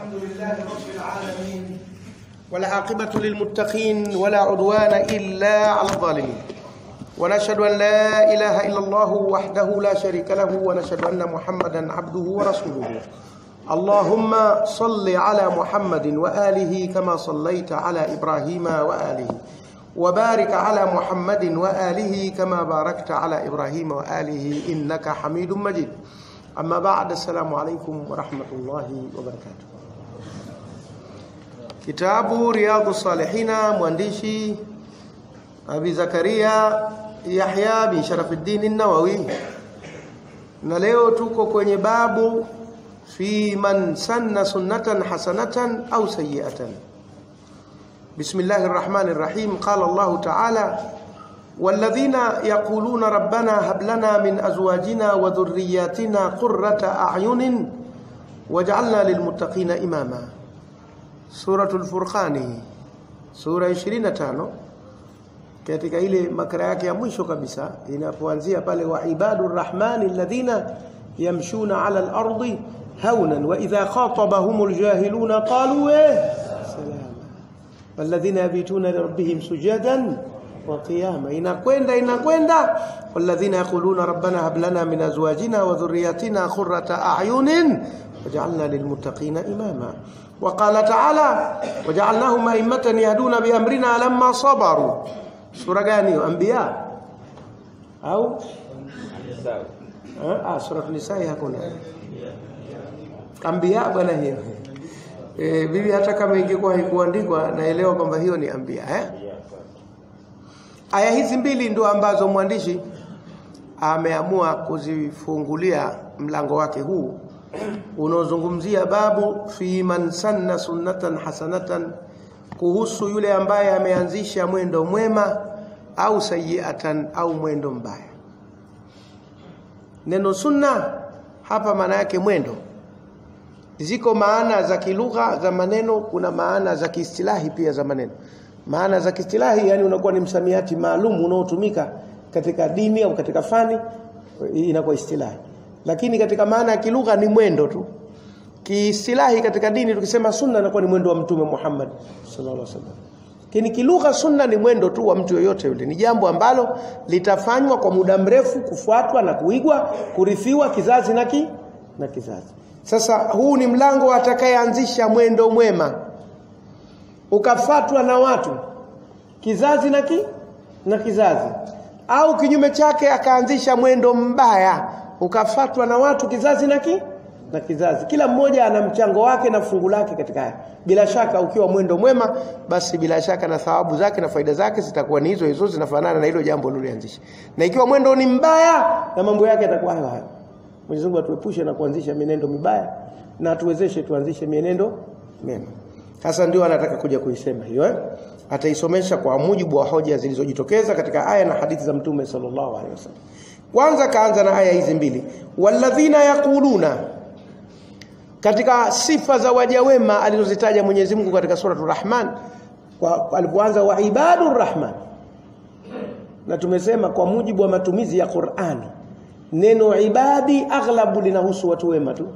الحمد لله رب العالمين والعاقبة للمتقين ولا عدوان إلا على الظالمين ونشهد أن لا إله إلا الله وحده لا شريك له ونشهد أن محمدا عبده ورسوله اللهم صل على محمد وآله كما صليت على إبراهيم وآله وبارك على محمد وآله كما باركت على إبراهيم وآله إنك حميد مجيد أما بعد السلام عليكم ورحمة الله وبركاته Kitabu Riyadhu Salihina mwandishi Abi Zakaria Yahya bin Sharafuddin an-Nawawi. Na leo tuko kwenye babu fi man sanna sunnatan hasanatan au sayyi'atan. Bismillahir Rahmanir Rahim. Qala Allah Ta'ala والذين يقولون ربنا هب لنا من أزواجنا وذرياتنا قرة أعين وجعلنا للمتقين إماما Suratul Furqani sura 25 katika ile makra yake ya mwisho kabisa inapoanzia pale wa ibadur rahmani alladhina yamshuna ala al-ardi hawnan wa idha khatabahumul jahiluna qalu eh salama walladhina yabituna lirabbihim sujadan wa qiyama inakwenda inakwenda walladhina yaquluna rabbana hab lana min azwajina wa dhurriyyatina qurrata a'yunin waj'alna lilmuttaqina imama وقال تعالى وجعلناهم أئمة يهدون بأمرنا لما صبروا سورة gani أنبياء أو ah sura nisaa hakuna anbiya bwana hiyo eh bibi hata kama ingekuwa haikuandikwa naelewa kwamba hiyo ni anbiya eh aya hizi mbili ndio ambazo mwandishi ameamua kuzifungulia mlango wake huu unaozungumzia babu fi man sanna sunnatan hasanatan kuhusu yule ambaye ameanzisha mwendo mwema au sayiatan au mwendo mbaya neno sunna hapa maana yake mwendo ziko maana za kilugha za maneno kuna maana za kiistilahi pia za maneno maana za kiistilahi yani unakuwa ni msamiati maalum unaotumika katika dini au katika fani inakuwa istilahi lakini katika maana ya kilugha ni mwendo tu kiistilahi katika dini tukisema sunna inakuwa ni mwendo wa mtume Muhammad sallallahu alaihi wasallam lakini kilugha sunna ni mwendo tu wa mtu yoyote yule ni jambo ambalo litafanywa kwa muda mrefu kufuatwa na kuigwa kurithiwa kizazi na ki na kizazi sasa huu ni mlango atakayeanzisha mwendo mwema ukafatwa na watu kizazi na ki na kizazi au kinyume chake akaanzisha mwendo mbaya ukafatwa na watu kizazi na ki na kizazi kila mmoja ana mchango wake na fungu lake katika haya bila shaka ukiwa mwendo mwema basi bila shaka na thawabu zake na faida zake zitakuwa ni hizo hizo zinafanana na hilo jambo lililoanzisha na ikiwa mwendo ni mbaya na mambo yake yatakuwa hayo hayo Mwenyezi Mungu atuepushe na kuanzisha mienendo mibaya na atuwezeshe tuanzishe mienendo mema sasa ndio anataka kuja kuisema hiyo eh? ataisomesha kwa mujibu wa hoja zilizojitokeza katika aya na hadithi za mtume sallallahu alaihi wasallam kwanza kaanza na aya hizi mbili walladhina yaquluna katika sifa za waja wema alizozitaja Mwenyezi Mungu katika suratul Rahman alipoanza wa ibadur rahman na tumesema kwa mujibu wa matumizi ya Qur'ani neno ibadi aghlabu linahusu watu wema tu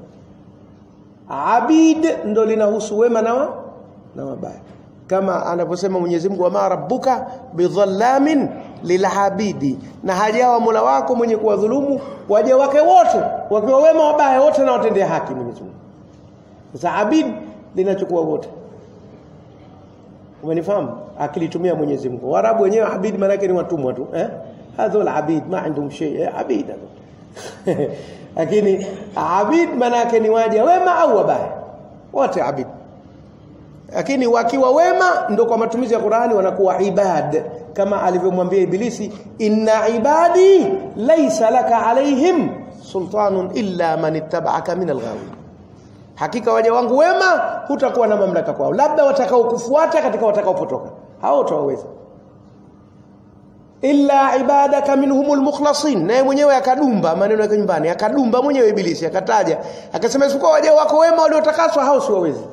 abid ndo linahusu wema na wa, na wabaya kama anavyosema Mwenyezi Mungu wa rabbuka bidhallamin lilhabidi na hajawa Mola wako mwenye kuwadhulumu waja wake wote wakiwa wema wabaya wote na watendea haki Mwenyezi Mungu sasa abid linachukua wote umenifahamu akilitumia Mwenyezi Mungu warabu wenyewe abid maana yake ni watumwa tu eh hadhul abid ma indhum shay eh, abid lakini abid maana yake ni waja wema au wabaya wote abid lakini wakiwa wema ndo kwa matumizi ya Qur'ani wanakuwa ibad kama alivyomwambia ibilisi inna ibadi laysa laka alaihim sultanun illa man ittaba'aka min alghawin hakika waja wangu wema hutakuwa na mamlaka kwao labda watakao kufuata katika watakaopotoka hao utawaweza illa ibadaka minhumul mukhlasin naye mwenyewe akadumba maneno yake nyumbani akadumba mwenyewe ibilisi akataja akasema isipokuwa waja wako wema waliotakaswa hao siwawezi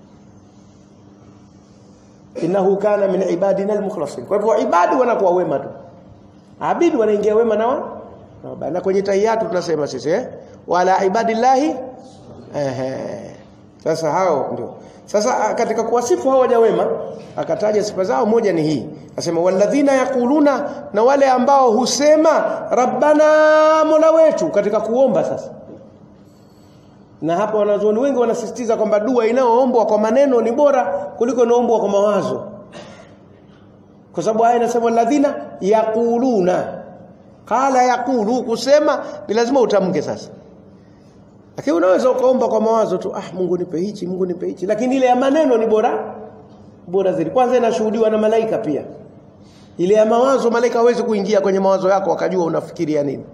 innahu kana min ibadina almukhlasin kwa hivyo ibadi wanakuwa wema tu abidi wanaingia wema na wa na kwenye tahiyatu tunasema sisi eh wala ibadillahi ehe sasa hao ndio sasa katika kuwasifu hao waja wema akataja sifa zao moja ni hii asema walladhina yaquluna na wale ambao husema rabbana mola wetu katika kuomba sasa na hapa wanazuoni wengi wanasisitiza kwamba dua inayoombwa kwa maneno ni bora kuliko inayoombwa kwa mawazo kwa sababu aya inasema walladhina yaquluna qala yaqulu kusema ni lazima utamke sasa lakini unaweza ukaomba kwa mawazo tu ah Mungu nipe hichi Mungu nipe hichi lakini ile ya maneno ni bora bora zaidi kwanza inashuhudiwa na malaika pia ile ya mawazo malaika hawezi kuingia kwenye mawazo yako wakajua unafikiria nini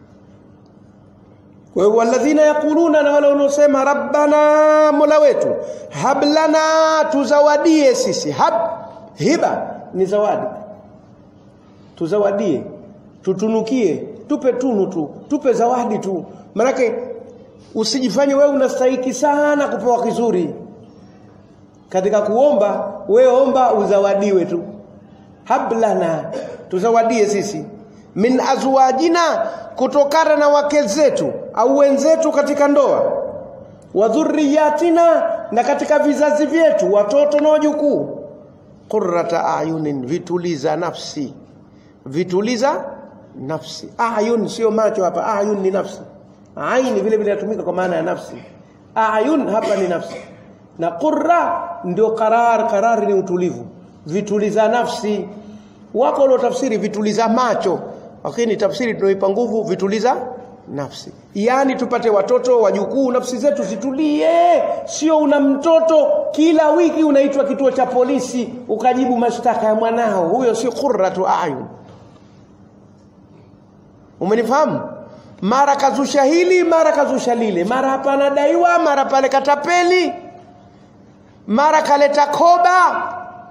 kwa hiyo walladhina yaquluna na wale wanaosema rabbana mola wetu hablana tuzawadie sisi hab hiba ni zawadi tuzawadie tutunukie tupe tunu tu tupe zawadi tu manake usijifanye wewe unastahiki sana kupewa kizuri katika kuomba wewe omba uzawadiwe tu hablana tuzawadie sisi min azwajina kutokana na wake zetu au wenzetu katika ndoa wa dhurriyatina na katika vizazi vyetu watoto na wajukuu qurrata ayunin vituliza nafsi vituliza nafsi ayun sio macho hapa ayun ni nafsi aini vile vile inatumika kwa maana ya nafsi ayun hapa ni nafsi na qurra ndio qarar qarar ni utulivu vituliza nafsi wako walio tafsiri vituliza macho lakini tafsiri tunaoipa nguvu vituliza nafsi yaani tupate watoto wajukuu nafsi zetu zitulie sio una mtoto kila wiki unaitwa kituo cha polisi ukajibu mashtaka ya mwanao huyo sio qurratu ayun umenifahamu mara kazusha hili mara kazusha lile mara hapa anadaiwa mara pale katapeli mara kaleta koba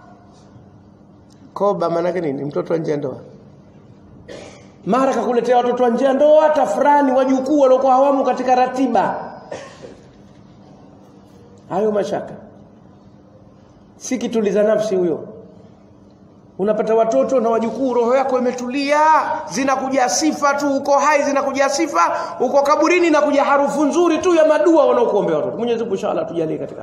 koba maanake nini mtoto wa nje ndoa mara kakuletea watoto wa nje ndoa tafurani wajukuu waliokuwa hawamu katika ratiba hayo mashaka si kituliza nafsi huyo unapata watoto na wajukuu roho yako imetulia zinakuja sifa tu uko hai zinakuja sifa uko kaburini na kuja harufu nzuri tu ya madua wanaokuombea watoto Mwenyezi Mungu inshallah tujalie katika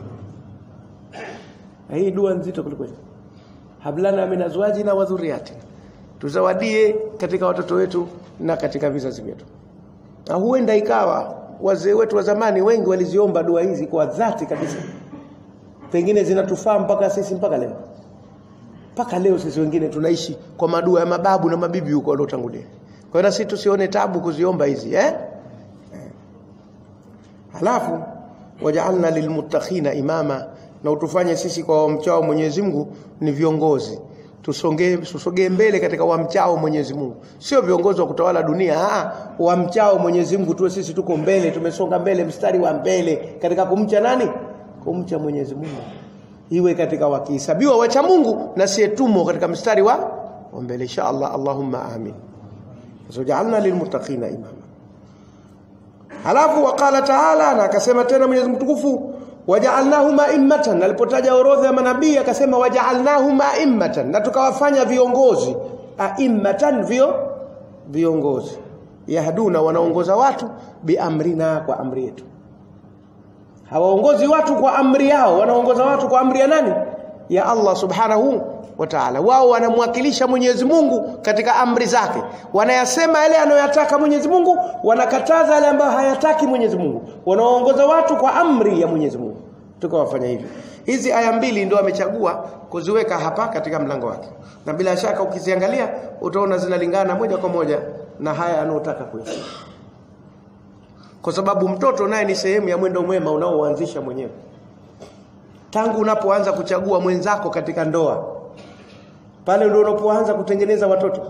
hii dua nzito kuliko hablana min azwajina wa dhurriyyatina tuzawadie katika watoto wetu na katika vizazi vyetu na huenda ikawa wazee wetu wa zamani wengi waliziomba dua hizi kwa dhati kabisa pengine zinatufaa mpaka sisi mpaka leo mpaka leo sisi wengine tunaishi kwa madua ya mababu na mabibi huko waliotangulia kwa hiyo sisi tusione tabu kuziomba hizi eh halafu waja'alna lilmuttaqina imama na utufanye sisi kwa wamchao Mwenyezi Mungu ni viongozi tusongee tusogee mbele katika wamchao Mwenyezi Mungu sio viongozi wa kutawala dunia ah wamchao Mwenyezi Mungu tuwe sisi tuko mbele tumesonga mbele mstari wa mbele katika kumcha nani kumcha Mwenyezi Mungu iwe katika wakihesabiwa wacha Mungu na sietumo katika mstari wa mbele insha Allah Allahumma amin Waja'alna lilmuttaqina imama Halafu waqala ta'ala na akasema tena Mwenyezi Mungu mtukufu waja'alnahum a'immatan alipotaja orodha ya manabii akasema waja'alnahum a'immatan na tukawafanya viongozi a'immatan vio viongozi yahduna wanaongoza watu biamrina kwa amri yetu hawaongozi watu kwa amri yao wanaongoza watu kwa amri ya nani ya Allah subhanahu wa ta'ala wao wanamwakilisha Mwenyezi Mungu katika amri zake wanayasema yale anayoyataka Mwenyezi Mungu wanakataza yale ambayo hayataki Mwenyezi Mungu wanaongoza watu kwa amri ya Mwenyezi Mungu tukawafanya hivyo hizi aya mbili ndio amechagua kuziweka hapa katika mlango wake na bila shaka ukiziangalia utaona zinalingana moja kwa moja na haya anayotaka kuyasema kwa sababu mtoto naye ni sehemu ya mwendo mwema unaoanzisha mwenyewe tangu unapoanza kuchagua mwenzako katika ndoa pale ndio unapoanza kutengeneza watoto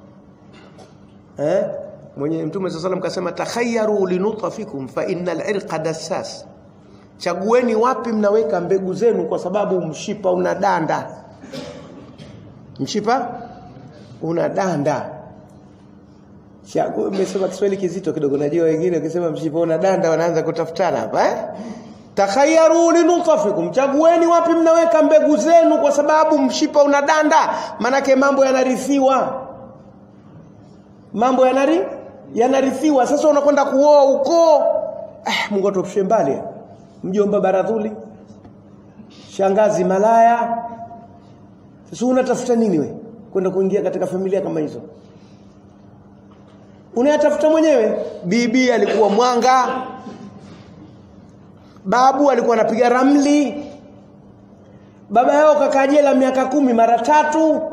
eh mwenye mtume sallallahu alayhi kasema takhayyaru linutfikum fa innal irqa dassas chagueni wapi mnaweka mbegu zenu kwa sababu mshipa una danda mshipa una danda Chagu umesema Kiswahili kizito kidogo najua wengine ukisema mshipa una danda wanaanza kutafutana hapa eh takhayyaru linutfikum chagueni wapi mnaweka mbegu zenu kwa sababu mshipa una danda manake mambo yanarithiwa mambo yanari yanarithiwa sasa unakwenda kuoa uko eh Mungu atupshe mbali mjomba baradhuli shangazi malaya sasa unatafuta nini we kwenda kuingia katika familia kama hizo unayatafuta mwenyewe bibi alikuwa mwanga babu alikuwa anapiga ramli baba yao kakaa jela miaka kumi mara tatu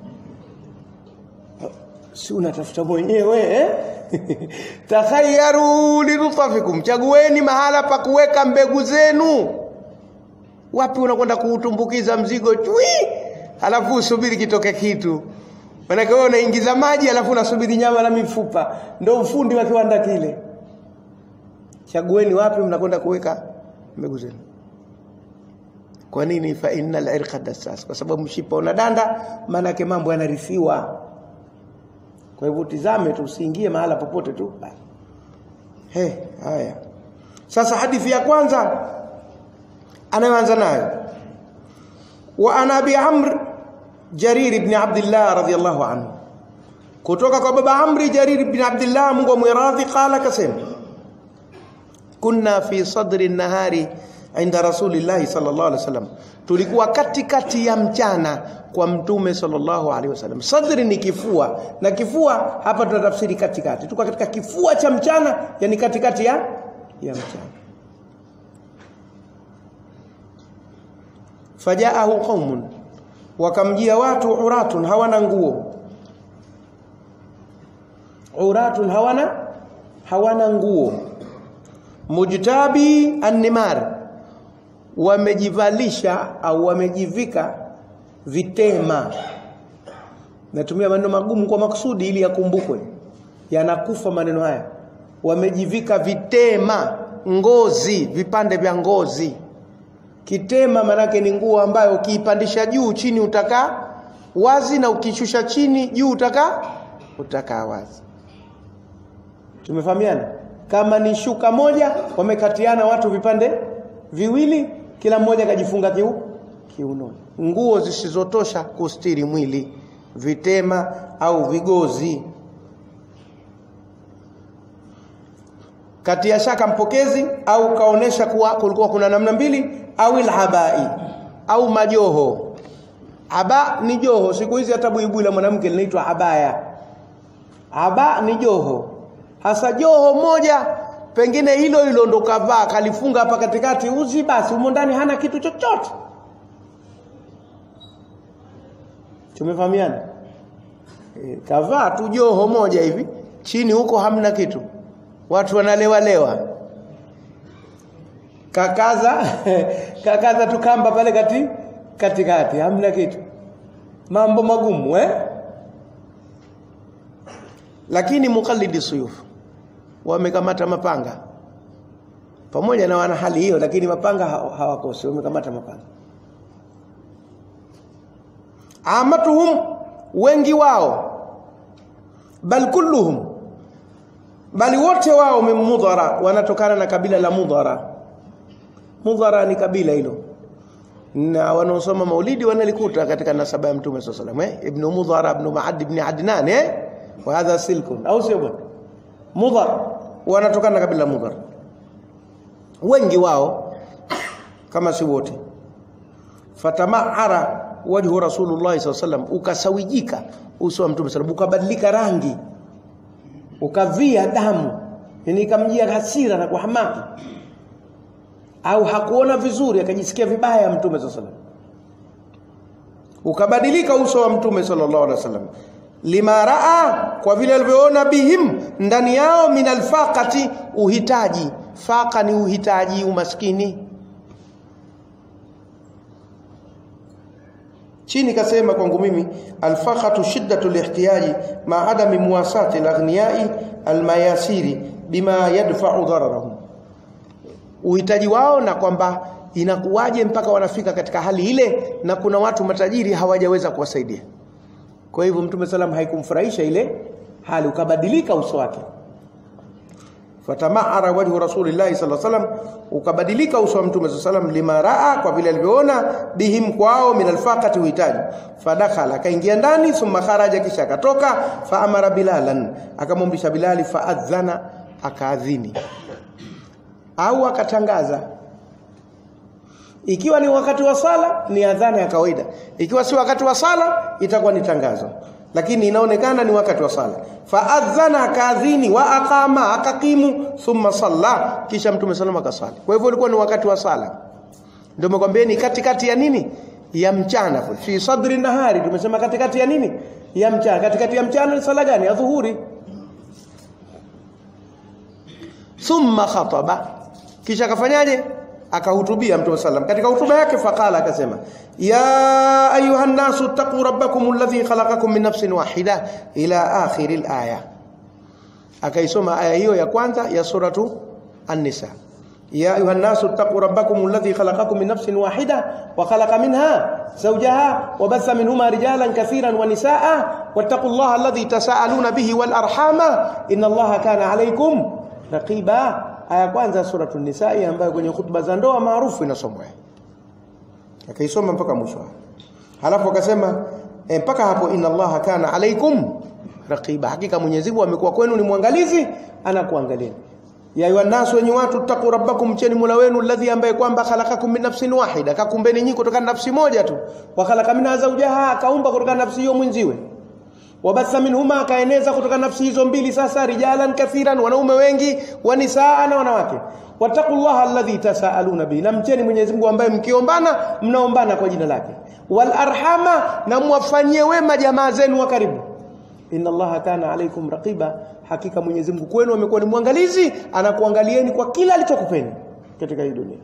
si unatafuta mwenyewe eh? takhayaru lilutafikum chagueni mahala pa kuweka mbegu zenu wapi unakwenda kuutumbukiza mzigo chui alafu usubiri kitoke kitu manake wewe unaingiza maji alafu unasubiri nyama na mifupa ndio ufundi wa kiwanda kile chagueni wapi mnakwenda kuweka mbegu zenu kwa nini fa innal irqa dassas kwa sababu mshipa una danda maanake mambo yanarithiwa kwa hivyo tizame tu usiingie mahala popote tu he haya sasa hadithi ya kwanza anayoanza nayo wa ana abi amr jarir ibn abdullah radhiyallahu anhu kutoka kwa baba amri jarir ibn abdullah mungu amwiradhi qala kasema kunna fi sadri nahari inda rasulillahi sallallahu alaihi wasallam tulikuwa katikati ya mchana kwa mtume sallallahu alaihi wasallam sadri ni kifua na kifua hapa tunatafsiri katikati tuko katika kifua cha mchana yani katikati ya ya mchana fajaahu qaumun wakamjia watu uratun hawana nguo uratun hawana hawana nguo mujtabi annimar wamejivalisha au wamejivika vitema natumia maneno magumu kwa makusudi ili yakumbukwe yanakufa maneno haya wamejivika vitema ngozi vipande vya ngozi kitema manake ni nguo ambayo ukiipandisha juu chini utakaa wazi na ukishusha chini juu utakaa utakaa wazi tumefahamiana kama ni shuka moja wamekatiana watu vipande viwili kila mmoja kajifunga kiu kiunoni nguo zisizotosha kustiri mwili vitema au vigozi kati ya shaka mpokezi au kaonesha kuwa kulikuwa kuna namna mbili au ilhabai au majoho aba ni joho siku hizi hata buibui la mwanamke linaitwa abaya aba ni joho hasa joho moja pengine hilo hilo ndo kavaa kalifunga hapa katikati uzi basi humo ndani hana kitu chochote tumefahamiana e, kavaa tu joho moja hivi chini huko hamna kitu watu wanalewa lewa kakaza kakaza tukamba pale kati katikati hamna kitu mambo magumu eh lakini mukallidi suyuf wamekamata mapanga pamoja na wana hali hiyo lakini mapanga hawakosi wamekamata mapanga amatuhum wengi wao bal kulluhum bali wote wao mudhara wanatokana na kabila la mudhara mudhara ni kabila hilo na wanaosoma maulidi wanalikuta katika nasaba ya mtume sallallahu alaihi wasallam eh ibn mudhara ibn ma'ad ibn adnan eh wa hadha silkun au sio bwana mudhar wanatokana na kabila mudhar wengi wao kama si wote fatamahara wajhu rasulullah sallallahu alaihi wasallam ukasawijika uso wa mtume sallallahu ukabadilika rangi ukavia damu yani ikamjia hasira na kuhamaki au hakuona vizuri akajisikia vibaya mtume sallallahu alaihi wasallam ukabadilika uso wa mtume sallallahu alaihi wasallam lima raa kwa vile alivyoona bihim ndani yao min alfaqati uhitaji faqa ni uhitaji umaskini chini kasema kwangu mimi alfaqatu shiddatu lihtiyaji ma adami muwasati alaghniyai almayasiri bima yadfa'u dararahum uhitaji wao na kwamba inakuwaje mpaka wanafika katika hali ile na kuna watu matajiri hawajaweza kuwasaidia kwa hivyo mtume salam haikumfurahisha ile hali ukabadilika uso wake fatamahara wajhu rasulillahi sallallahu alaihi wasallam ukabadilika uso wa mtume sallallahu alaihi wasallam lima raa kwa vile alivyoona bihim kwao min alfaqati uhitaji fadakhala akaingia ndani thumma kharaja kisha akatoka fa amara bilalan akamwamrisha bilali faadhana akaadhini au akatangaza ikiwa ni wakati wa sala ni adhana ya kawaida ikiwa si wakati wa sala itakuwa ni tangazo lakini inaonekana ni wakati wa sala faadhana kadhini wa aqama akakimu thumma salla kisha mtume salama akasali kwa hivyo ilikuwa ni wakati wa sala ndio nimekwambia ni katikati ya nini ya mchana fi sadri nahari tumesema katikati ya nini ya mchana katikati ya mchana ni sala gani ya dhuhuri thumma khataba kisha akafanyaje akahutubia mtume sallam katika hutuba yake faqala akasema ya ayuha nasu taqu rabbakum alladhi khalaqakum min nafsin wahida ila akhir alaya akaisoma aya hiyo ya kwanza ya suratu an-nisa يا أيها الناس اتقوا ربكم الذي خلقكم من نفس واحدة وخلق منها زوجها وبث منهما رجالا كثيرا ونساء واتقوا الله الذي تساءلون به والأرحام إن الله كان عليكم رقيبا aya kwanza suratu nisai ambayo kwenye hutuba za ndoa maarufu inasomwa akaisoma mpaka mwisho halafu akasema e, mpaka hapo inna allaha kana alaikum raqiba hakika Mwenyezi Mungu amekuwa kwenu ni mwangalizi anakuangalieni ya ayuha nasu wenye watu taqu rabbakum mcheni mola wenu alladhi ambaye kwamba khalaqakum min nafsin wahida kakumbeni nyinyi kutokana nafsi moja tu wa khalaqa minha zawjaha akaumba kutokana nafsi hiyo mwenziwe wabatha minhuma akaeneza kutoka nafsi hizo mbili sasa rijalan kathiran wanaume wengi wanisaa na wanawake wattaqullaha alladhi tasaaluna bihi na mcheni Mwenyezi Mungu ambaye mkiombana mnaombana kwa jina lake wal arhama na mwafanyie wema jamaa zenu wa karibu inna allaha kana alaikum raqiba hakika Mwenyezi Mungu kwenu amekuwa ni mwangalizi anakuangalieni kwa kila alichokupeni katika hii dunia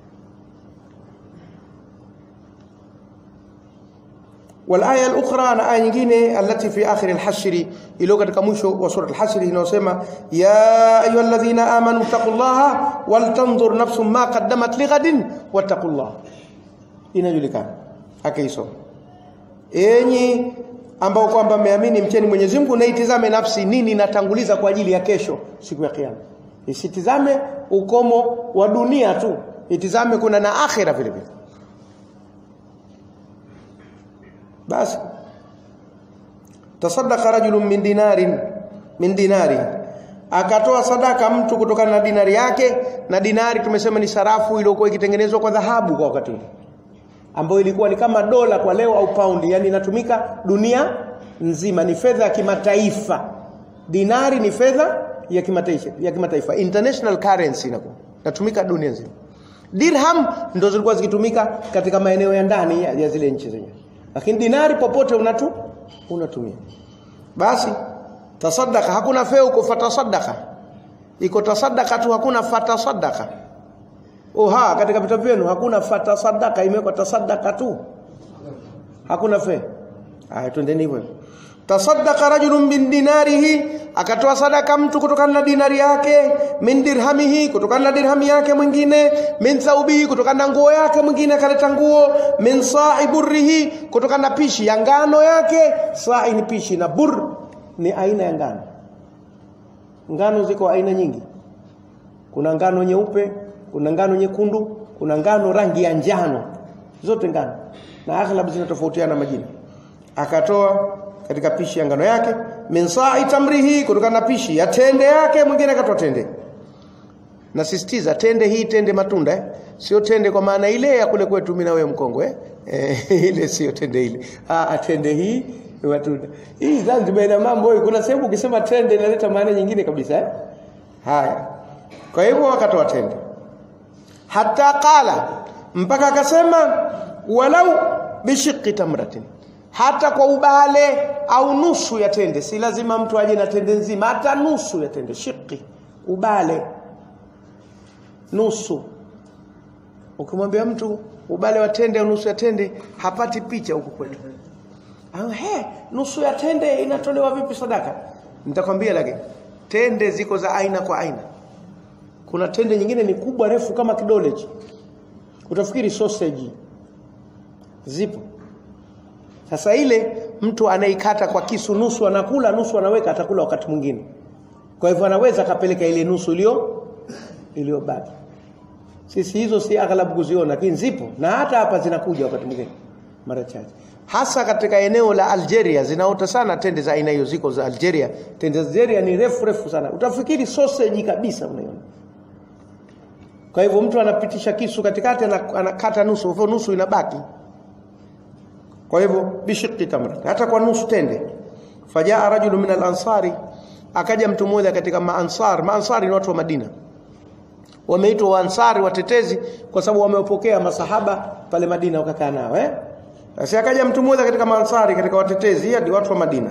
والآية الأخرى أنا آية nyingine التي في آخر الحشر iliyo katika mwisho wa sura al-Hashr inayosema ya ayyuhalladhina amanu taqullaha waltanzur nafsum ma qaddamat lighadin wattaqullah inajulikana akaisoma enyi ambao kwamba mmeamini mcheni Mwenyezi Mungu na itizame nafsi nini inatanguliza kwa ajili ya kesho siku ya kiyama isitizame ukomo wa dunia tu itizame kuna na akhira vile vile basi tasaddaqa rajulun min dinarin min dinari akatoa sadaka mtu kutokana na dinari yake na dinari tumesema ni sarafu iliyokuwa ikitengenezwa kwa dhahabu kwa wakati ule ambayo ilikuwa ni kama dola kwa leo au paundi yani inatumika dunia nzima ni fedha ya kimataifa dinari ni fedha ya kimataifa ya kimataifa international currency inakuwa inatumika dunia nzima dirham ndo zilikuwa zikitumika katika maeneo ya ndani ya, ya zile nchi zenyewe lakini dinari popote unatu unatumia basi tasaddaka hakuna feu kwa fatasaddaka iko tasaddaka tu hakuna fatasaddaka oha katika vitabu vyenu hakuna fatasaddaka imewekwa tasaddaka tu hakuna fe haya twendeni hivyo tasaddaqa rajulun min dinarihi akatoa sadaka mtu kutokana na dinari yake min dirhamihi kutokana na dirhami yake mwingine min thaubihi kutokana na nguo yake mwingine akaleta nguo min sa'i burrihi kutokana na pishi ya ngano yake sa'i ni pishi na bur ni aina ya ngano ngano ziko aina nyingi kuna ngano nyeupe kuna ngano nyekundu kuna ngano rangi ya njano zote ngano na aghlab zinatofautiana majina akatoa katika pishi ya ngano yake min sa'i tamrihi kutokana na pishi ya tende yake mwingine akatoa tende nasisitiza tende hii tende matunda eh? sio tende kwa maana ile ya kule kwetu mimi na wewe mkongwe eh? ile sio tende ile ah tende hii ni matunda hii Zanzibar ina mambo hii kuna sehemu ukisema tende inaleta maana nyingine kabisa eh? haya kwa hivyo wakatoa tende hata qala mpaka akasema walau bishiqqi tamratin hata kwa ubale au nusu ya tende si lazima mtu aje na tende nzima hata nusu ya tende shiki ubale nusu ukimwambia mtu ubale wa tende au nusu ya tende hapati picha huku kwetu ah he nusu ya tende inatolewa vipi sadaka nitakwambia lakini tende ziko za aina kwa aina kuna tende nyingine ni kubwa refu kama kidole utafikiri sausage zipo sasa ile mtu anaikata kwa kisu nusu anakula nusu anaweka atakula wakati mwingine. Kwa hivyo anaweza akapeleka ile nusu iliyo iliyobaki. Sisi hizo si aghlabu kuziona lakini zipo na hata hapa zinakuja wakati mwingine mara chache. Hasa katika eneo la Algeria zinaota sana tende za aina hiyo ziko za Algeria. Tende za Algeria ni refu refu sana. Utafikiri sausage kabisa unaiona. kwa hivyo mtu anapitisha kisu katikati anakata nusu hivyo nusu inabaki kwa hivyo bishiqi tamra hata kwa nusu tende fajaa rajulu min al-ansari akaja mtu mmoja katika maansar maansari ni watu wa Madina wameitwa waansari watetezi kwa sababu wamepokea masahaba pale Madina wakakaa nao eh sasa akaja mtu mmoja katika maansari katika watetezi hadi watu wa Madina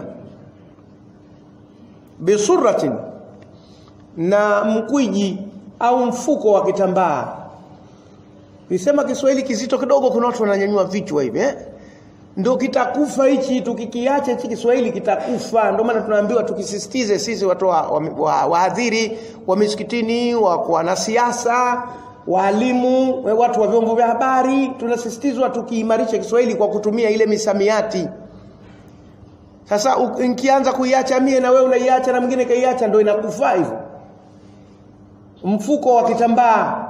bisurratin na mkwiji au mfuko wa kitambaa Nisema Kiswahili kizito kidogo kuna watu wananyanyua vichwa hivi eh ndio kitakufa hichi tukikiacha hichi Kiswahili kitakufa ndio maana tunaambiwa tukisisitize sisi watu wahadhiri wa, wa, wa, wa misikitini wa wanasiasa walimu watu wa vyombo vya habari tunasisitizwa tukiimarisha Kiswahili kwa kutumia ile misamiati sasa nikianza kuiacha mie na wewe unaiacha na mwingine kaiacha ndio inakufa hivyo mfuko wa kitambaa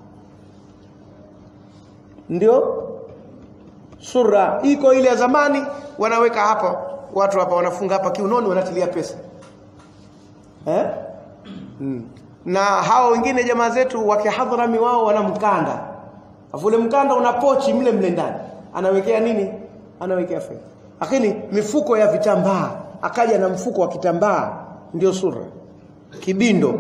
ndio sura iko ile ya zamani wanaweka hapa watu hapa wanafunga hapa kiunoni wanatilia pesa eh hmm. na hao wengine jamaa zetu wa kihadhrami wao wana mkanda afule mkanda una pochi mle mle ndani anawekea nini anawekea fedha lakini mifuko ya vitambaa akaja na mfuko wa kitambaa ndio sura kibindo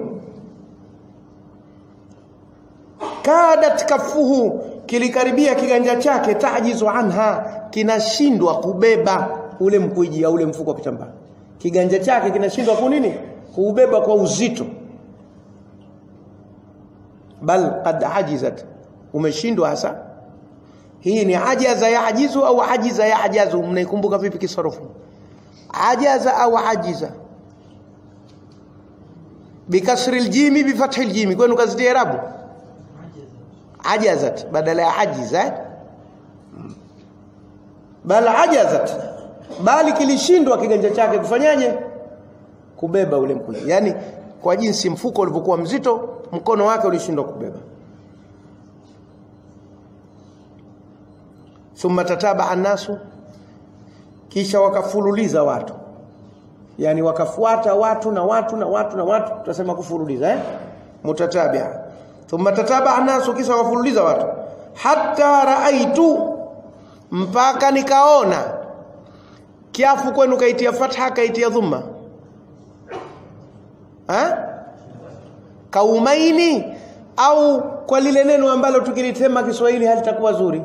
kadat kafuhu kilikaribia kiganja chake tajizu anha kinashindwa kubeba ule mkwiji au ule mfuko wa kitambaa kiganja chake kinashindwa kwa nini kuubeba kwa uzito bal qad ajizat umeshindwa hasa hii ni ajaza ya ajizu au ajiza ya ajazu mnaikumbuka vipi kisarufu ajaza au ajiza bikasri aljimi bifathi aljimi kwenu kazi ya irabu ajazat badala ya ajiza bal ajazat bali kilishindwa kiganja chake kufanyaje kubeba ule mkono yani kwa jinsi mfuko ulivyokuwa mzito mkono wake ulishindwa kubeba thumma tataba annasu kisha wakafululiza watu yani wakafuata watu na watu na watu na watu tutasema kufululiza eh mutatabia thumma tataba annasu kisha wafululiza watu hatta raaitu mpaka nikaona kiafu kwenu kaitia fatha kaitia dhumma ha? kaumaini au kwa lile neno ambalo tukilitema Kiswahili halitakuwa zuri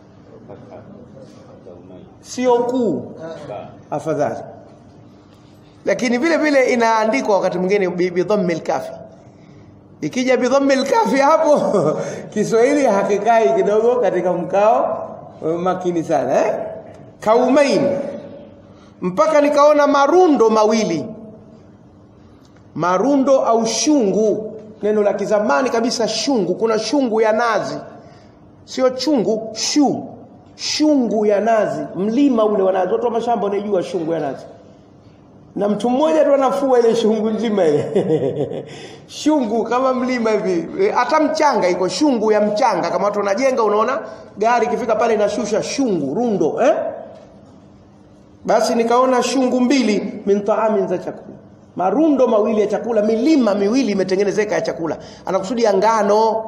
sio kuu afadhali lakini vile vile inaandikwa wakati mwingine bidhammi kafi ikija bidhammi kafi hapo Kiswahili hakikai kidogo katika mkao makini sana eh kaumaini mpaka nikaona marundo mawili marundo au shungu neno la kizamani kabisa shungu kuna shungu ya nazi sio chungu shu shungu ya nazi mlima ule wa nazi watu wa mashamba wanajua shungu ya nazi na mtu mmoja tu anafua ile shungu nzima ile shungu kama mlima hivi hata mchanga iko shungu ya mchanga kama watu wanajenga unaona gari ikifika pale inashusha shungu rundo eh basi nikaona shungu mbili min taamin za chakula marundo mawili ya chakula milima miwili imetengenezeka ya chakula anakusudia ngano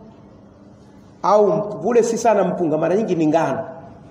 au kule si sana mpunga mara nyingi ni ngano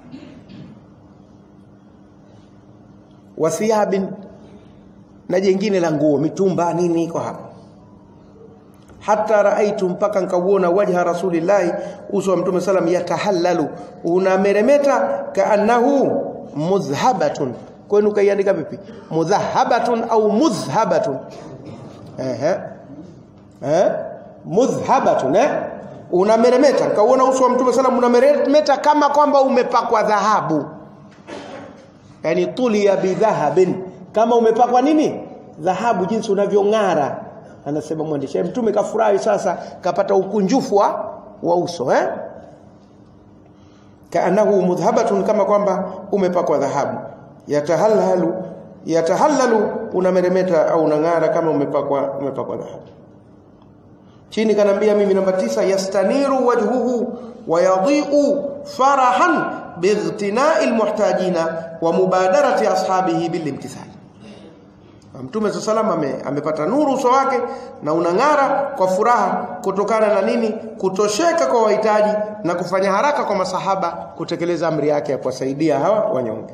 wathiabin na jengine la nguo mitumba nini iko hapo hata raaitu mpaka nikauona wajha rasulillahi uso wa mtume salam yatahallalu unameremeta kaannahu mudhhabatun kwenu kaiandika vipi mudhahabatun au mudhhabatun ehe eh mudhhabatun eh unameremeta kauona uso wa mtume sallam unameremeta kama kwamba umepakwa dhahabu yani tulia bidhahabin kama umepakwa nini dhahabu jinsi unavyong'ara anasema mwandishi mtume kafurahi sasa kapata ukunjufu wa, wa uso eh kaanahu mudhhabatun kama kwamba umepakwa dhahabu yatahallalu yatahallalu unameremeta au unang'ara kama umepakwa umepakwa dhahabu chini kanambia mimi namba tisa yastaniru wajhuhu wa yadhi'u farahan biightina'i almuhtajina wa mubadarati ashabihi bilimtithal Mtume sallallahu ame, amepata nuru uso wake na unang'ara kwa furaha kutokana na nini? Kutosheka kwa wahitaji na kufanya haraka kwa masahaba kutekeleza amri yake ya kuwasaidia hawa wanyonge.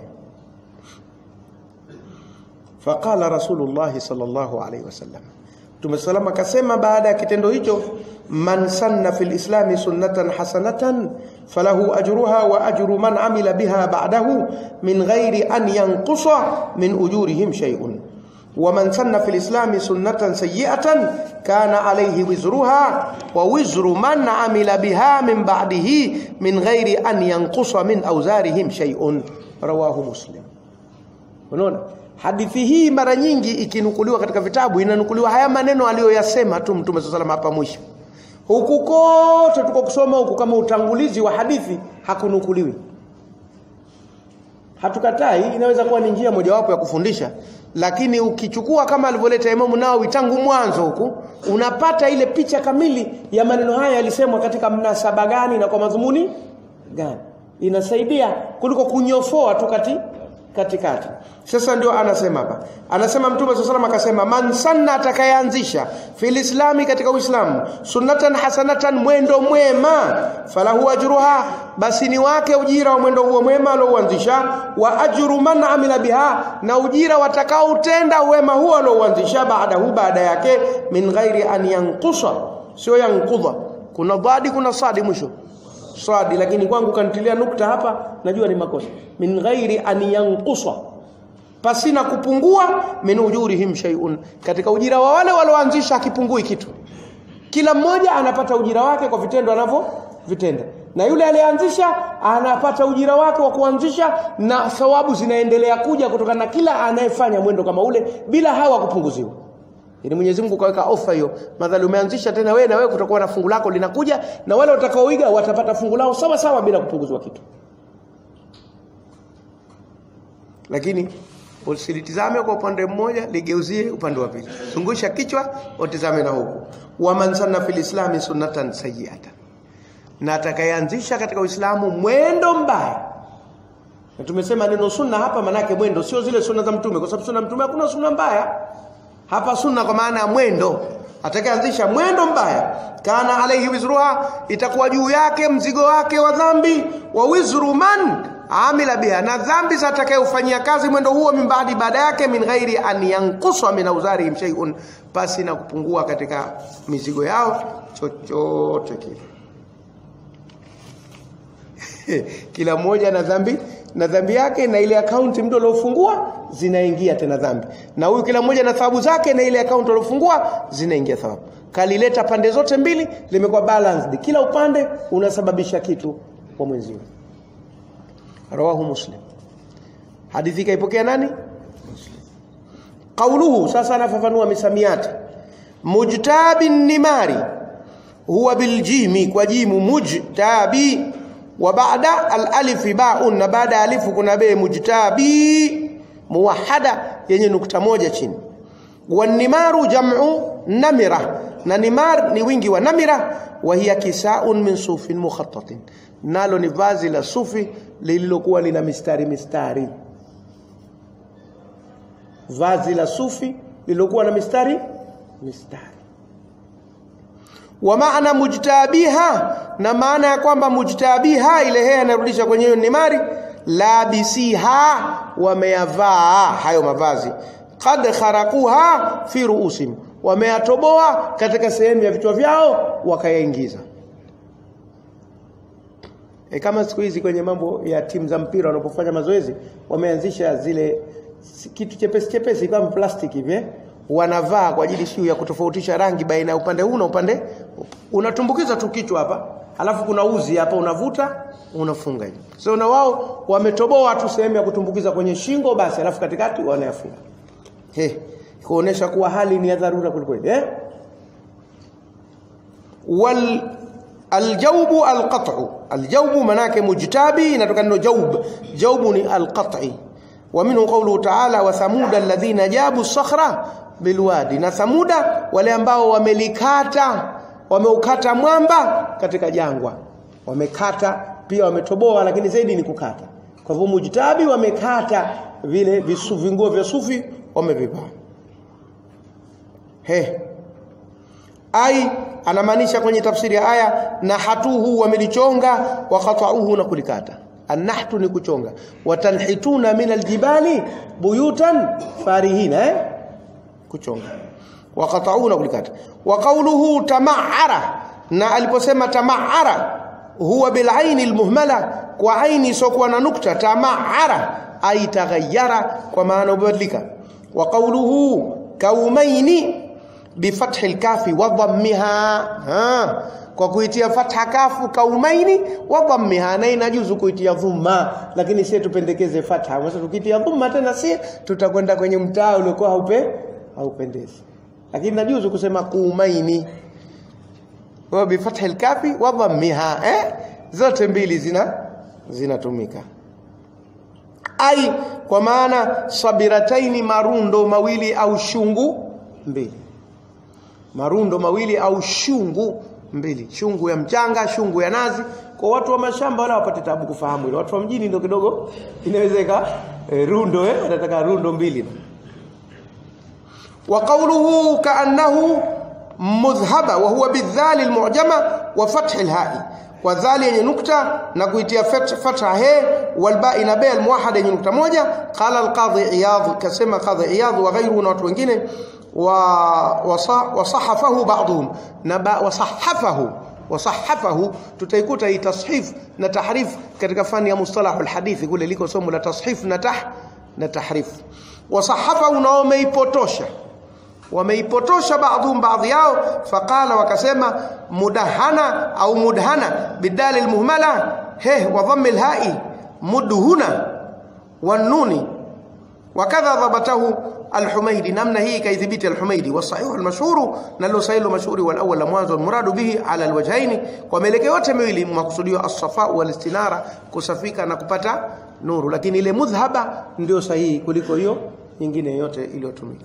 Faqala Rasulullah sallallahu alaihi wasallam, Mtume sallallahu akasema baada ya kitendo hicho, man sanna fil islami sunnatan hasanatan falahu ajruha wa ajru man amila biha ba'dahu min ghairi an yanqusa min ujurihim shay'un ومن سن في الإسلام سنة سيئة كان عليه وزرها ووزر من عمل بها من بعده من غير أن ينقص من أوزارهم شيء رواه مسلم unaona hadithi hii mara nyingi ikinukuliwa katika vitabu inanukuliwa haya maneno aliyoyasema tu mtume saa salam hapa mwisho huku kote tuko kusoma huku kama utangulizi wa hadithi hakunukuliwi hatukatai inaweza kuwa ni njia mojawapo ya kufundisha lakini ukichukua kama alivyoleta Imamu Nawawi tangu mwanzo huku unapata ile picha kamili ya maneno haya yalisemwa katika mnasaba gani na kwa madhumuni gani inasaidia kuliko kunyofoa tu kati katikati sasa ndio anasema hapa anasema mtume swalla salam akasema man sanna atakayeanzisha fil islami katika uislamu sunnatan hasanatan mwendo mwema falahu ajruha basi ni wake ujira wa mwendo huo mwema alouanzisha wa ajru man amila biha na ujira watakaotenda wema huo alouanzisha baadahu baada yake min ghairi an yanqusa sio yankudha kuna dhadi kuna sadi mwisho swadi lakini kwangu kanitilia nukta hapa najua ni makosa min ghairi an yanqusa pasina kupungua min ujurihim shay'un katika ujira wa wale walioanzisha akipungui kitu kila mmoja anapata ujira wake kwa vitendo anavyo vitenda na yule aliyeanzisha anapata ujira wake wa kuanzisha na thawabu zinaendelea kuja kutokana na kila anayefanya mwendo kama ule bila hawa kupunguziwa ili Mwenyezi Mungu kaweka ofa hiyo madhali umeanzisha tena wewe na wewe kutakuwa na fungu lako linakuja na wale watakaoiga watapata fungu lao sawa sawa bila kupunguzwa kitu lakini usilitizame kwa upande mmoja ligeuzie upande wa pili zungusha kichwa utizame na huku wa man sanna fil islami sunnatan sayyi'atan na atakayeanzisha katika Uislamu mwendo mbaya na tumesema neno sunna hapa manake mwendo sio zile sunna za mtume kwa sababu sunna mtume hakuna sunna mbaya hapa sunna kwa maana ya mwendo atakayeanzisha mwendo mbaya kana alaihi wizruha itakuwa juu yake mzigo wake wa dhambi wa wizru man amila biha na dhambi za atakayofanyia kazi mwendo huo mimbadi baada yake min ghairi an yankuswa min auzarihim shay'un pasi na kupungua katika mizigo yao chochote kile kila mmoja na dhambi na dhambi yake na ile akaunti mtu aliofungua zinaingia tena dhambi na huyu kila mmoja na thawabu zake na ile akaunti aliofungua zinaingia thawabu kalileta pande zote mbili limekuwa balanced kila upande unasababisha kitu kwa mwenzio rawahu muslim hadithi kaipokea nani qauluhu sasa anafafanua misamiati mujtabi nimari huwa biljimi kwa jimu mujtabi wa baada alif baun na baada alifu kuna be mujtabi muwahada yenye nukta moja chini wanimaru jam'u namira na nimar ni wingi wa namira wa hiya kisaun min sufin mukhattatin nalo ni vazi la sufi lililokuwa lina mistari mistari vazi la sufi lililokuwa na mistari mistari wa maana mujtabiha na maana ya kwamba mujtabiha ile hea inarudisha kwenye hiyo nimari labisiha wameyavaa hayo mavazi qad kharaquha fi ruusim wameyatoboa katika sehemu ya vichwa vyao wakayaingiza e kama siku hizi kwenye mambo ya timu za mpira wanapofanya mazoezi wameanzisha zile kitu chepesi chepesi kama plastiki hivi wanavaa kwa ajili sio ya kutofautisha rangi baina ya upande huu na upande unatumbukiza tu kichwa hapa alafu kuna uzi hapa unavuta unafunga hivi so na wao wametoboa tu sehemu ya kutumbukiza kwenye shingo basi alafu katikati wanayafunga he kuonesha kuwa hali ni ya dharura kulikweli eh wal aljawbu alqat'u aljawbu manake mujtabi inatoka neno jawb jawbu ni alqat'i wa minhu qawluhu ta'ala wa thamuda alladhina jabu sakhra bilwadi na thamuda wale ambao wamelikata wameukata mwamba katika jangwa wamekata pia wametoboa lakini zaidi ni kukata kwa hivyo mujtabi wamekata vile visu vinguo vya sufi wamevivaa he ai anamaanisha kwenye tafsiri ya aya nahatuhu wamelichonga wakatauhu na kulikata annahtu ni kuchonga watanhituna min aljibali buyutan farihina eh? kuchonga wakatauhu na kulikata wa qawluhu tamaara na aliposema tamaara huwa bilaini almuhmala kwa aini isokuwa na nukta tamaara ay taghayyara kwa maana ubadilika wa qawluhu kaumaini bifathi alkafi wa dhammiha kwa kuitia fatha kafu kaumaini wa dhammiha na inajuzu kuitia dhumma lakini sisi tupendekeze fatha sasa tukitia dhumma tena si tutakwenda kwenye mtaa uliokuwa haupe haupendezi lakini najuzu kusema kuumaini wa bifathi alkafi wa dhammiha eh zote mbili zina zinatumika ai kwa maana sabirataini marundo mawili au shungu mbili marundo mawili au shungu mbili shungu ya mchanga shungu ya nazi kwa watu wa mashamba wala wapate tabu kufahamu ile watu wa mjini ndio kidogo inawezeka e, rundo eh wanataka rundo mbili wa qawluhu kaannahu mudhhaba wa huwa bidhali almu'jama wa fathi alha'i kwa dhali yenye nukta na kuitia fatha he walba'i na ba almuwahhada yenye nukta moja qala alqadhi iyadh kasema qadhi iyadh wa ghayruhu na watu wengine wasahafahu ba'dhum na wasahafahu wasahafahu tutaikuta hii tashif na tahrif katika fani ya mustalah alhadith kule liko somo la tashif na tah na tahrif wasahafahu na wameipotosha wameipotosha baadhum baadhi yao faqala wakasema mudahana au mudhana bidal almuhmala he wa dhamm alha'i mudhuna wanuni wakadha dhabatahu الحميدي نمنا هي كيثبت الحميدي والصحيح المشهور نلو سيل المشهور والاول مwanzo المراد به على الوجهين ومelekeo yote miwili makusudio as-safa wal istinara kusafika na kupata nuru lakini ile mudhhaba ndio sahihi kuliko hiyo nyingine yote iliyotumika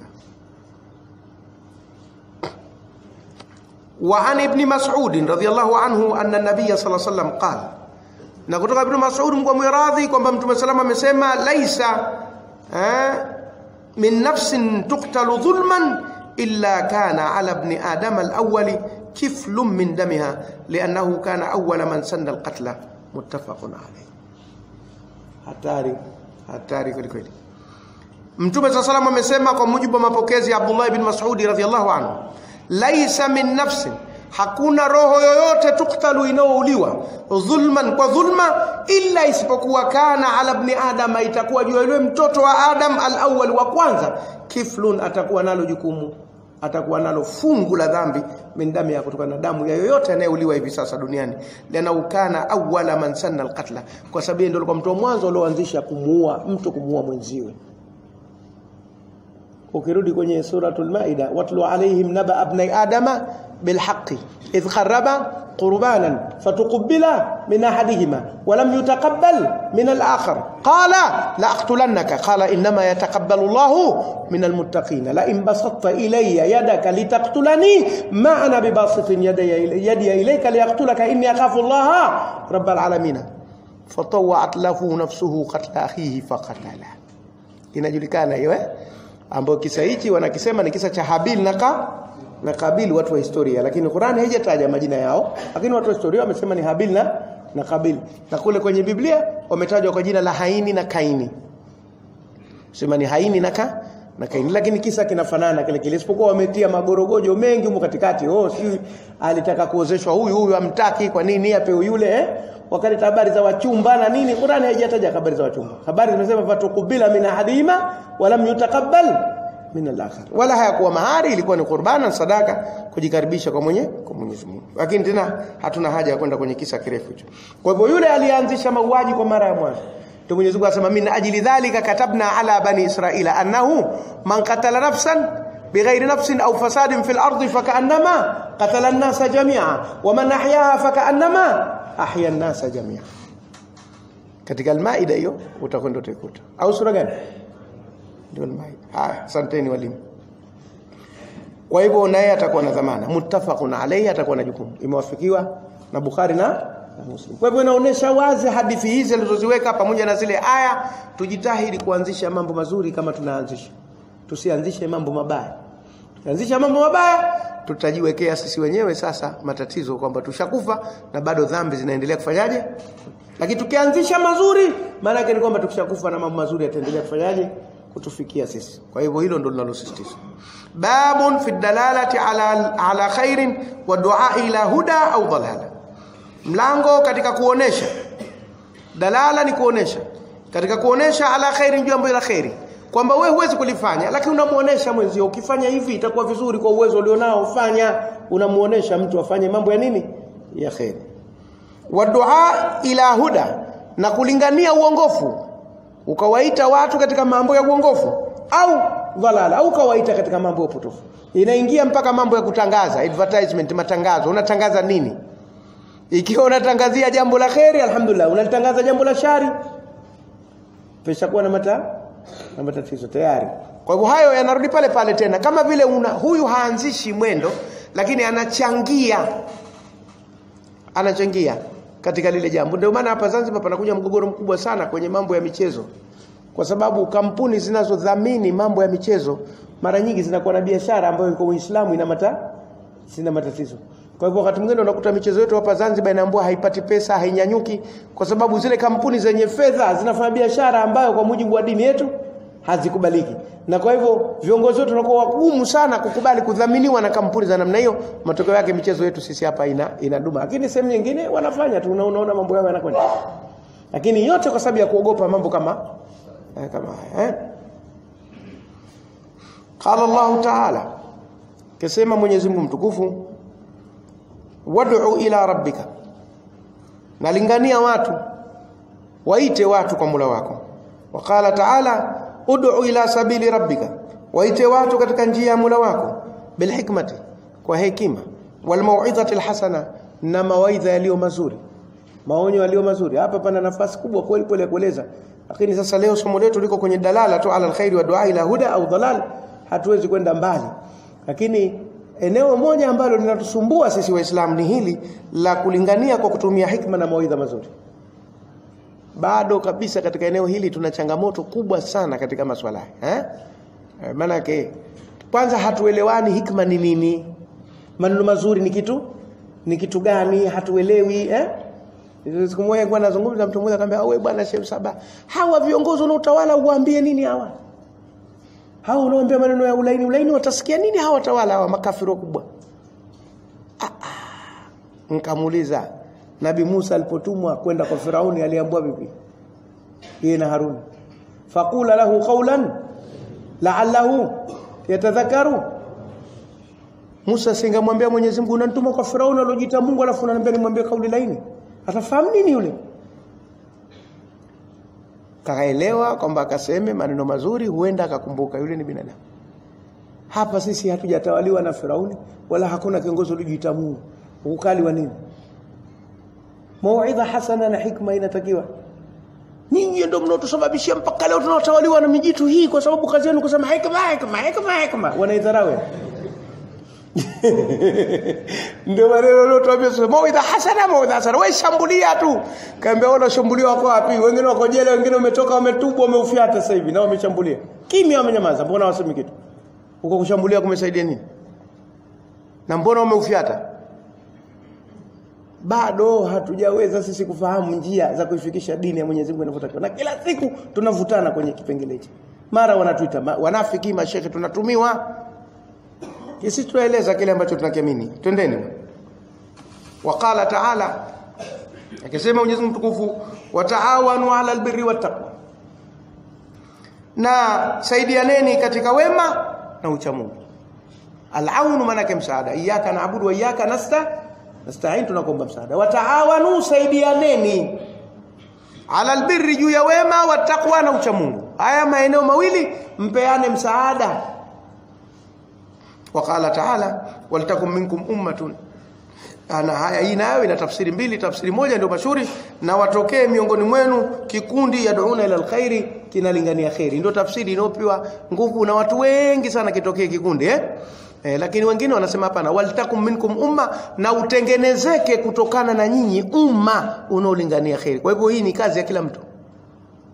وعن ابن مسعود رضي الله عنه أن النبي صلى الله عليه وسلم قال na kutoka ibn Mas'ud mko mwiradhi kwamba mtume salama amesema laisa eh, من نفس تقتل ظلما إلا كان على ابن آدم الأول كفل من دمها لأنه كان أول من سن القتل متفق عليه hatari hatari kweli kweli mtume saa salam amesema kwa mujibu wa mapokezi ya abdullah ibn masudi radhiallahu anhu laisa min nafsin hakuna roho yoyote tuktalu inayouliwa dhulman kwa dhulma illa isipokuwa kana ala ibn adam itakuwa juu yule mtoto wa adam alawwal wa kwanza kiflun atakuwa nalo jukumu atakuwa nalo fungu la dhambi min damu ya kutokana na damu ya yoyote anayeuliwa hivi sasa duniani lana ukana awwala man sanna alqatla kwa sababu ndio alikuwa mtu wa mwanzo alioanzisha kumuua mtu kumuua mwenziwe ukirudi kwenye suratul maida watlu alaihim naba abnai adama bilhaqi idh qarraba qurbanan fatuqbila min ahadihima walam yutaqabbal min al-akhar qala la aqtulannaka qala inma yataqabbalu Allahu min al-muttaqin la in basatta ilayya yadaka litaqtulani ma ana bibasitin yadaya yadi ilayka liyaqtulaka inni akhafu Allah rabbal alamin fatawat lahu nafsuhu qatla akhihi faqatala inajulikana hiyo eh ambayo kisa hichi wanakisema ni kisa cha Habil na ka na Kabil watu wa historia lakini Qur'an haijataja majina yao lakini watu wa historia wamesema ni Habil na na Kabil na kule kwenye Biblia wametajwa kwa jina la Haini na Kaini sema ni Haini na ka na Kaini lakini kisa kinafanana kile kile isipokuwa wametia magorogojo mengi huko katikati oh si alitaka kuozeshwa huyu huyu amtaki kwa nini apewe yule eh wakaleta habari za wachumba na nini Qur'an haijataja habari za wachumba habari zimesema fatukubila min ahadima walam yutaqabbal min al-akhar wala hayakuwa mahari ilikuwa ni qurbana sadaka kujikaribisha kwa mwenye kwa Mwenyezi Mungu lakini tena hatuna haja ya kwenda kwenye kisa kirefu hicho kwa hivyo yule alianzisha mauaji kwa mara ya mwanzo ndio Mwenyezi Mungu asema min ajli dhalika katabna ala bani israila annahu man qatala nafsan بغير نفس أو فساد في الأرض فكأنما قتل الناس جميعا ومن أحياها فكأنما أحيا الناس جميعا katika almaida hiyo utakwenda utaikuta au sura gani ndio almaida haya asanteni walimu kwa hivyo naye atakuwa na dhamana muttafaqun alayhi atakuwa na jukumu imewafikiwa na Bukhari na na Muslim kwa hivyo inaonyesha wazi hadithi hizi alizoziweka pamoja na zile aya tujitahidi kuanzisha mambo mazuri kama tunaanzisha tusianzishe mambo mabaya anzisha mambo mabaya tutajiwekea sisi wenyewe sasa matatizo kwamba tushakufa na bado dhambi zinaendelea kufanyaje lakini tukianzisha mazuri maana yake ni kwamba tukishakufa na mambo mazuri yataendelea kufanyaje kutufikia sisi kwa hivyo hilo ndo linalosisitiza babun fi dalalati ala ala khairin wa du'a ila huda au dalala mlango katika kuonesha dalala ni kuonesha katika kuonesha ala khairin jambo la khairi kwamba wewe huwezi kulifanya lakini unamuonesha mwenzio ukifanya hivi itakuwa vizuri kwa uwezo ulionao fanya unamuonesha mtu afanye mambo ya nini ya khairi wa du'a ila huda na kulingania uongofu ukawaita watu katika mambo ya uongofu au dhalala au ukawaita katika mambo ya upotofu inaingia mpaka mambo ya kutangaza advertisement matangazo unatangaza nini ikiwa unatangazia jambo la kheri alhamdulillah unalitangaza jambo la shari peshakuwa na mata na matatizo tayari kwa hivyo hayo yanarudi pale pale tena kama vile una huyu haanzishi mwendo lakini anachangia anachangia katika lile jambo ndio maana hapa Zanzibar panakuja mgogoro mkubwa sana kwenye mambo ya michezo kwa sababu kampuni zinazodhamini mambo ya michezo mara nyingi zinakuwa na biashara ambayo kwa Uislamu ina mata sina matatizo kwa hivyo wakati mwingine unakuta michezo yetu hapa Zanzibar inaambua haipati pesa hainyanyuki kwa sababu zile kampuni zenye fedha zinafanya biashara ambayo kwa mujibu wa dini yetu hazikubaliki na kwa hivyo viongozi wetu wanakuwa wagumu sana kukubali kudhaminiwa na kampuni za namna hiyo matokeo yake michezo yetu sisi hapa ina inaduma lakini sehemu nyingine wanafanya tu unaona mambo yao yanakwenda lakini yote kwa sababu ya kuogopa mambo kama eh, kama haya eh? qala Allah ta'ala kasema Mwenyezi Mungu mtukufu wad'u ila rabbika nalingania watu waite watu kwa mula wako waqala ta'ala ud'u ila sabili rabbika waite watu katika njia ya mula wako bilhikmati kwa hekima walmau'izati alhasana na mawaidha yaliyo mazuri maonyo yaliyo mazuri hapa pana nafasi kubwa kweli kweli ya kueleza lakini sasa leo somo letu liko kwenye dalala tu ala alkhairi wa du'a ila huda au dalal hatuwezi kwenda mbali lakini eneo moja ambalo linatusumbua sisi waislamu ni hili la kulingania kwa kutumia hikma na mawaidha mazuri bado kabisa katika eneo hili tuna changamoto kubwa sana katika maswala eh maana yake kwanza hatuelewani hikma ni nini maneno mazuri ni kitu ni kitu gani hatuelewi eh siku moja kwa nazungumza mtu mmoja akamwambia wewe bwana Sheikh Saba hawa viongozi na utawala uwaambie nini hawa hao unaoambia maneno ya ulaini ulaini watasikia nini hawa watawala hawa makafiri wakubwa ah, ah. nikamuuliza Nabi Musa alipotumwa kwenda kwa Firauni aliambiwa vipi yeye na Harun faqula lahu qawlan la'allahu yatadhakaru Musa singamwambia Mwenyezi Mungu unanituma kwa Firauni aliojiita Mungu alafu unaniambia nimwambie kauli laini atafahamu nini yule kaelewa kwamba akaseme maneno mazuri huenda akakumbuka yule ni binadamu hapa sisi hatujatawaliwa na Firauni wala hakuna kiongozi aliyojiita Mungu ukali wa nini mauidha hasana na hikma inatakiwa nyinyi ndio mnaotusababishia mpaka leo tunatawaliwa na mijitu hii kwa sababu kazi yenu kusema hikma hikma hikma hikma wanaidharau ndio maneno leo tuambia sasa mauidha hasana mauidha hasana wewe shambulia tu kaambia wala shambulia wako wapi wengine wako jela wengine wametoka wametubwa wameufyata sasa hivi na wameshambulia kimya wamenyamaza mbona wasemi kitu huko kushambulia kumesaidia nini na mbona wameufyata bado hatujaweza sisi kufahamu njia za kuifikisha dini ya Mwenyezi Mungu inavyotakiwa na kila siku tunavutana kwenye kipengele hichi mara wanatuita ma, wanafiki mashekhe tunatumiwa sisi tunaeleza kile ambacho tunakiamini twendeni waqala ta'ala akisema Mwenyezi Mungu mtukufu wataawanu ala albirri wattaqwa na saidianeni katika wema na uchamungu alaunu maana msaada iyyaka naabudu wa iyyaka nasta nasta'in tunakuomba msaada wataawanu saidianeni ala albirri juu ya wema wa taqwa na uchamungu haya maeneo mawili mpeane msaada waqala ta'ala waltakum minkum ummatun ana haya hii nayo ina tafsiri mbili tafsiri moja ndio mashuhuri na watokee miongoni mwenu kikundi yad'una ila alkhairi kinalingania khairi ndio tafsiri inayopewa nguvu na watu wengi sana kitokee kikundi eh Eh, lakini wengine wanasema hapana waltakum minkum umma na utengenezeke kutokana na nyinyi umma unaolingania khairi. Kwa hivyo hii ni kazi ya kila mtu.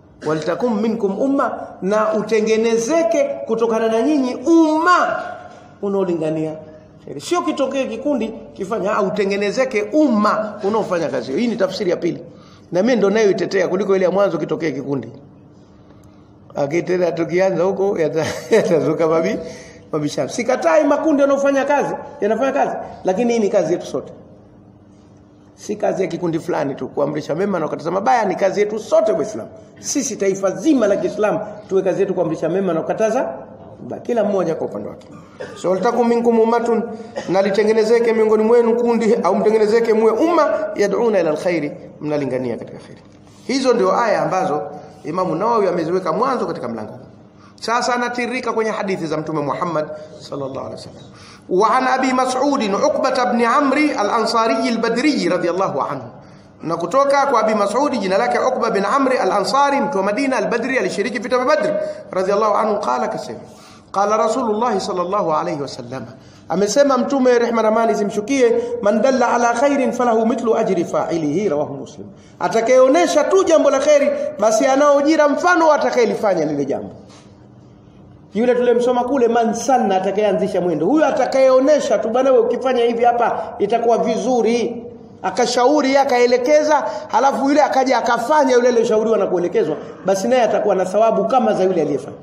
Waltakum minkum umma na utengenezeke kutokana na nyinyi umma unaolingania kheri sio kitokee kikundi kifanya au utengenezeke umma unaofanya kazi hiyo hii ni tafsiri ya pili na mimi ndo nayo itetea kuliko ile ya mwanzo kitokee kikundi akitenda tukianza huko yatazuka yata mabi mabishano sikatai makundi yanayofanya kazi yanafanya kazi lakini hii ni kazi yetu sote si kazi ya kikundi fulani tu kuamrisha mema na kukataza mabaya ni kazi yetu sote waislamu sisi taifa zima la Kiislamu tuwe kazi yetu kuamrisha mema na kukataza mabaya kila mmoja kwa upande wake so litakum minkum ummatun na litengenezeke miongoni mwenu kundi au mtengenezeke muwe umma yad'una ila alkhairi mnalingania katika khairi hizo ndio aya ambazo Imamu Nawawi ameziweka mwanzo katika mlango huu sasa anatirika kwenye hadithi za mtume Muhammad sallallahu alaihi wasallam wa an abi mas'ud uqbah ibn amri al-ansari al-badri radiyallahu anhu na kutoka kwa abi mas'ud jina lake uqba bin amri al-ansari mtu wa madina al-badri alishiriki vita vya badr radiyallahu anhu qala kasema qala rasulullah sallallahu alaihi wasallam amesema mtume rehma na amani zimshukie man dalla ala khairin falahu mithlu ajri fa'ilihi rawahu muslim atakayeonesha tu jambo la khairi basi anao ujira mfano atakayelifanya lile jambo yule tulemsoma kule man sanna atakayeanzisha mwendo huyo atakayeonesha tu bwana wewe ukifanya hivi hapa itakuwa vizuri akashauri akaelekeza halafu yule akaja akafanya yule aliyoshauriwa na kuelekezwa basi naye atakuwa na thawabu kama za yule aliyefanya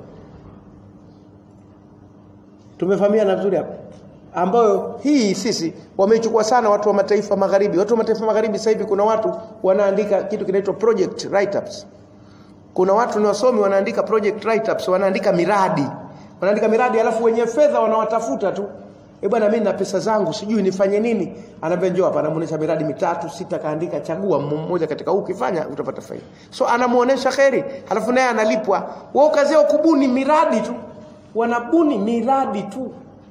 tumefahamiana vizuri hapa ambayo hii sisi wameichukua sana watu wa mataifa magharibi watu wa mataifa magharibi sasa hivi kuna watu wanaandika kitu kinaitwa project write ups kuna watu ni wasomi wanaandika project write ups wanaandika miradi wanaandika miradi alafu wenye fedha wanawatafuta tu eh bwana mimi na pesa zangu sijui nifanye nini anaambia njoo hapa anamuonesha miradi mitatu sita kaandika chagua mmoja katika huu ukifanya utapata faida so anamuonesha kheri alafu naye analipwa wao kazi yao kubuni miradi tu wanabuni miradi tu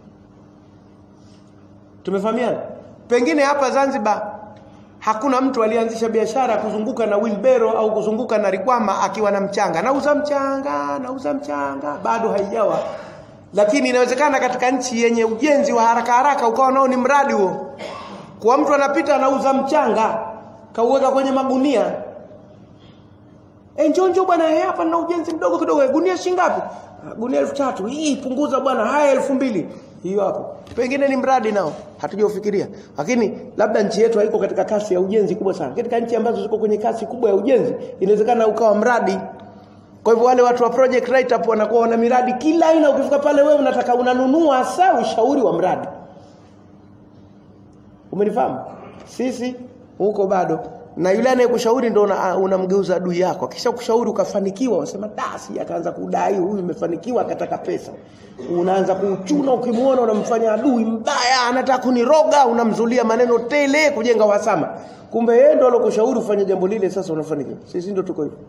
tumefahamiana pengine hapa Zanzibar hakuna mtu alianzisha biashara kuzunguka na wheelbarrow au kuzunguka na rikwama akiwa na mchanga nauza mchanga nauza mchanga bado haijawa lakini inawezekana katika nchi yenye ujenzi wa haraka haraka ukawa nao ni mradi huo kwa mtu anapita anauza mchanga kauweka kwenye magunia eh njoo njoo bwana hapa na ujenzi mdogo kidogo gunia shingapi gunia elfu tatu hii punguza bwana haya elfu mbili hiyo hapo pengine ni mradi nao hatujaufikiria lakini labda nchi yetu haiko katika kasi ya ujenzi kubwa sana katika nchi ambazo ziko kwenye kasi kubwa ya ujenzi inawezekana ukawa mradi kwa hivyo wale watu wa project write up wanakuwa wana miradi kila aina ukifika pale wewe unataka unanunua hasa ushauri wa mradi umenifahamu sisi huko bado na yule anayekushauri ndo unamgeuza una adui yako kisha kushauri ukafanikiwa unasema dasi akaanza kudai huyu imefanikiwa akataka pesa unaanza kuuchuna ukimuona unamfanya adui mbaya anataka kuniroga unamzulia maneno tele kujenga uhasama kumbe yeye ndo alokushauri ufanye jambo lile sasa unafanikiwa sisi ndo tuko hivyo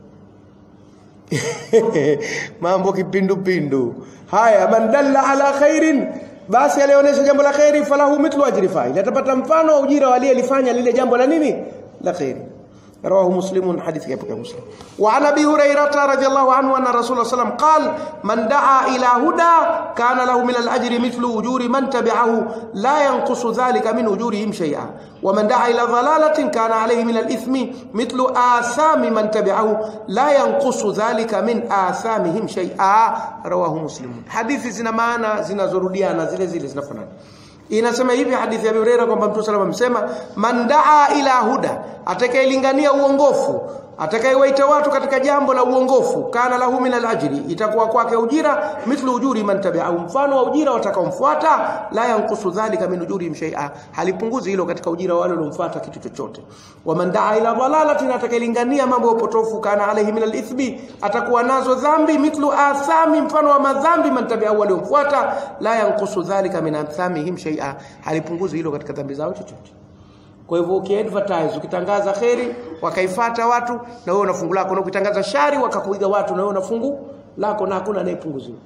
mambo kipindupindu haya man dalla ala khairin basi alionyesha jambo la khairi falahu mithlu ajri fa'il atapata mfano wa ujira wa aliyelifanya lile jambo la nini la khairi رواه مسلم حديث كيف مسلم وعن ابي هريره رضي الله عنه ان رسول الله صلى الله عليه وسلم قال من دعا الى هدى كان له من الاجر مثل اجور من تبعه لا ينقص ذلك من اجورهم شيئا ومن دعا الى ضلاله كان عليه من الاثم مثل آثام من تبعه لا ينقص ذلك من آثامهم شيئا رواه مسلم حديث zina maana zinazorudiana zile zile zinafanana inasema hivi hadithi ya Abu Hurairah kwamba Mtume sallallahu alayhi wasallam man daa ila huda atakayelingania uongofu atakayewaita watu katika jambo la uongofu kana lahu min alajri itakuwa kwake ujira mithlu ujuri man tabi'ahu mfano wa ujira watakaomfuata la yankusu dhalika min ujuri shay'a halipunguzi hilo katika ujira wale waliomfuata kitu chochote wa man daa ila dalalatin atakayelingania mambo ya upotofu kana alayhi min alithmi atakuwa nazo dhambi mithlu athami mfano wa madhambi man tabi'ahu waliomfuata la yankusu dhalika min athamihim shay'a halipunguzi hilo katika dhambi zao chochote kwa hivyo ukiadvertise ukitangaza kheri wakaifata watu na wewe una fungu lako na ukitangaza shari wakakuiga watu na wewe una fungu lako na hakuna anayepunguziwa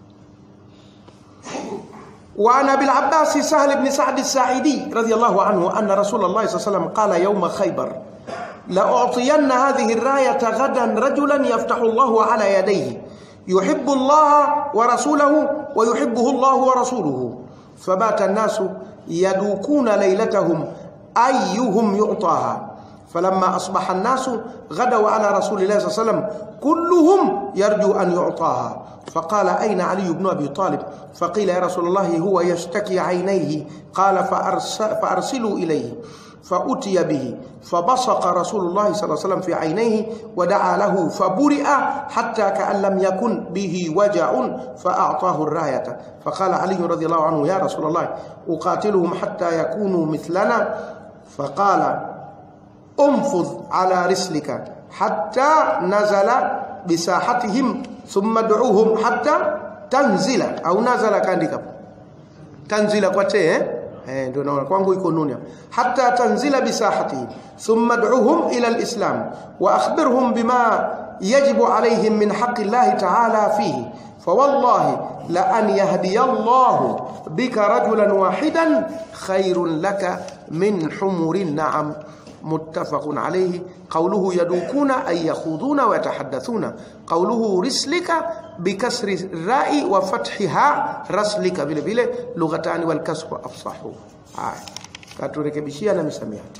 وعن ابي العباس سهل بن سعد الساعدي رضي الله عنه ان رسول الله صلى الله عليه وسلم قال يوم خيبر لاعطين هذه الرايه غدا رجلا يفتح الله على يديه يحب الله ورسوله ويحبه الله ورسوله فبات الناس يدوكون ليلتهم أيهم يعطاها فلما أصبح الناس غدوا على رسول الله صلى الله عليه وسلم كلهم يرجو أن يعطاها فقال أين علي بن أبي طالب فقيل يا رسول الله هو يشتكي عينيه قال فأرس فأرسلوا إليه فأتي به فبصق رسول الله صلى الله عليه وسلم في عينيه ودعا له فبرئ حتى كأن لم يكن به وجع فأعطاه الراية فقال علي رضي الله عنه يا رسول الله أقاتلهم حتى يكونوا مثلنا فقال انفض على رسلك حتى نزل بساحتهم ثم ادعوهم حتى تنزل أو نزل كاندika tanzila kwa te eh eh ndio naona kwangu iko nuni hatta tanzila bisahatihi thumma ad'uhum ila alislam wa akhbirhum bima yajibu alayhim min haqqi Allah ta'ala fihi فوالله لأن يهدي الله بك رجلا واحدا خير لك من حمر النعم متفق عليه قوله يدوكون أي يخوضون ويتحدثون قوله رسلك بكسر الراء وفتحها رسلك vile vile لغتان والكسر أفصحوا haya katurekebishia na misamiati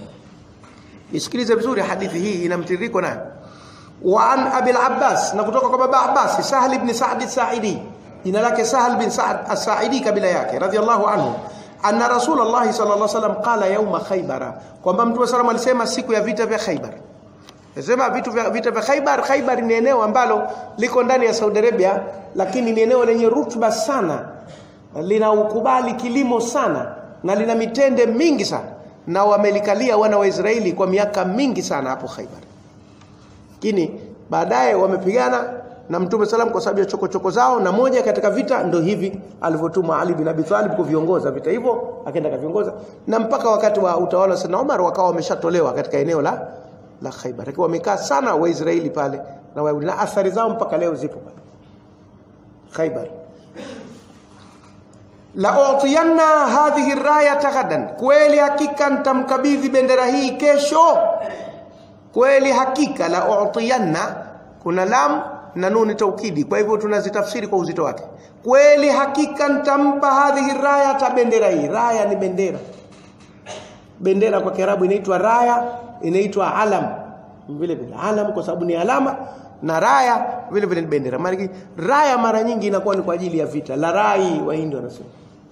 isikilize vizuri hadithi hii ina mtiririko nayo وعن أبي العباس نقطوك بابا عباس سهل بن سعد الساعدي jina lake Sahal bin Sa'ad as-Sa'idi kabila yake radhiallahu anhu anna Rasulullah sallallahu alaihi wasallam qala yauma Khaybara kwamba Mtume sallam alisema siku ya vita vya Khaybar Nasema vitu vya vita vya Khaybar Khaybar ni eneo ambalo liko ndani ya Saudi Arabia lakini ni eneo lenye rutuba sana lina ukubali kilimo sana na lina mitende mingi sana na wamelikalia wana wa Israeli kwa miaka mingi sana hapo Khaybar lakini baadaye wamepigana na Mtume salam kwa sababu ya chokochoko zao na moja katika vita ndo hivi alivyotuma Ali bin Abi Talib kuviongoza vita hivyo akaenda kaviongoza na mpaka wakati wa utawala wa Sayyidina Umar wakawa wameshatolewa katika eneo la la Khaibar akiwa wamekaa sana Waisraeli pale na Wayahudi na athari zao mpaka leo zipo pale Khaibar la utiyanna hadhihi rayata ghadan kweli hakika nitamkabidhi bendera hii kesho kweli hakika la utiyanna kuna lam na nuni taukidi kwa hivyo tunazitafsiri kwa uzito wake kweli hakika nitampa hadhihi raya ta bendera hii raya ni bendera bendera kwa kiarabu inaitwa raya inaitwa alam vile vile alam kwa sababu ni alama na raya vile vile ni bendera maana raya mara nyingi inakuwa ni kwa ajili ya vita la rai wahindi wanasema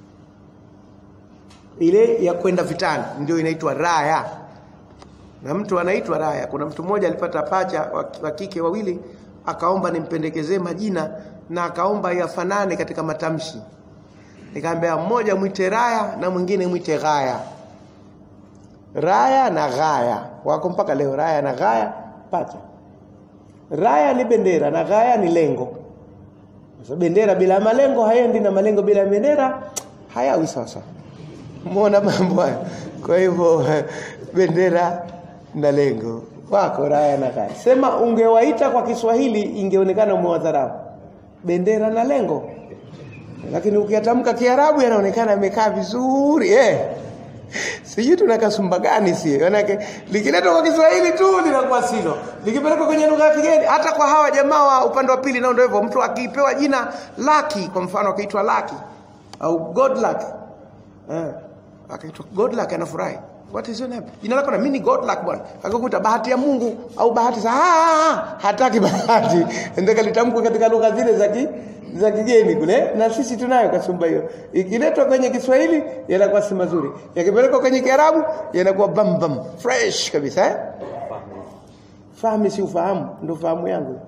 ile ya kwenda vitani ndio inaitwa raya na mtu anaitwa raya kuna mtu mmoja alipata pacha wa kike wawili akaomba nimpendekezee majina na akaomba yafanane katika matamshi nikamwambia mmoja mwite raya na mwingine mwite gaya raya na gaya wako mpaka leo raya na gaya pacha raya ni bendera na gaya ni lengo sasa bendera bila malengo haendi na malengo bila bendera hayawi sasa muona mambo haya kwa hivyo bendera na lengo wako raya na gaya sema ungewaita kwa Kiswahili ingeonekana umewadharau bendera na lengo lakini ukiyatamka Kiarabu yanaonekana yamekaa vizuri eh sijui tuna kasumba gani si manake likiletwa kwa Kiswahili tu linakuwa silo likipelekwa kwenye lugha ya kigeni hata kwa hawa jamaa wa upande wa pili nao ndio hivyo mtu akipewa jina Lucky kwa mfano akiitwa Lucky au God luck eh akaitwa God luck anafurahi What is your name? Jina lako na mimi ni God luck bwana. Akakuta bahati ya Mungu au bahati za ah, hataki bahati. Ndeka litamkwa katika lugha zile za ki za kigeni kule na sisi tunayo kasumba hiyo. Ikiletwa kwenye Kiswahili yanakuwa si mazuri. Yakipelekwa kwenye Kiarabu yanakuwa bam bam fresh kabisa eh? Fahamu si ufahamu ndio fahamu yangu.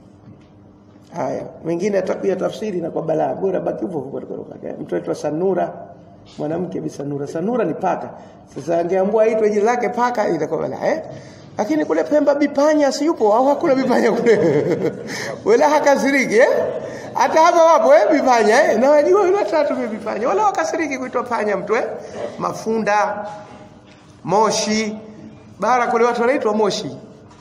Haya, mengine atakuya tafsiri na kwa balaa bora baki hivyo kwa lugha. Mtu aitwa Sanura mwanamke bisanura sanura ni paka sasa angeambua aitwe jina lake paka itakuwa bala eh lakini kule Pemba bipanya si yupo au hakuna bipanya kule wala hakasiriki eh hata hapa wapo eh bipanya eh na wajua yule tatu bipanya wala wakasiriki kuitwa panya mtu eh mafunda moshi bara kule watu wanaitwa moshi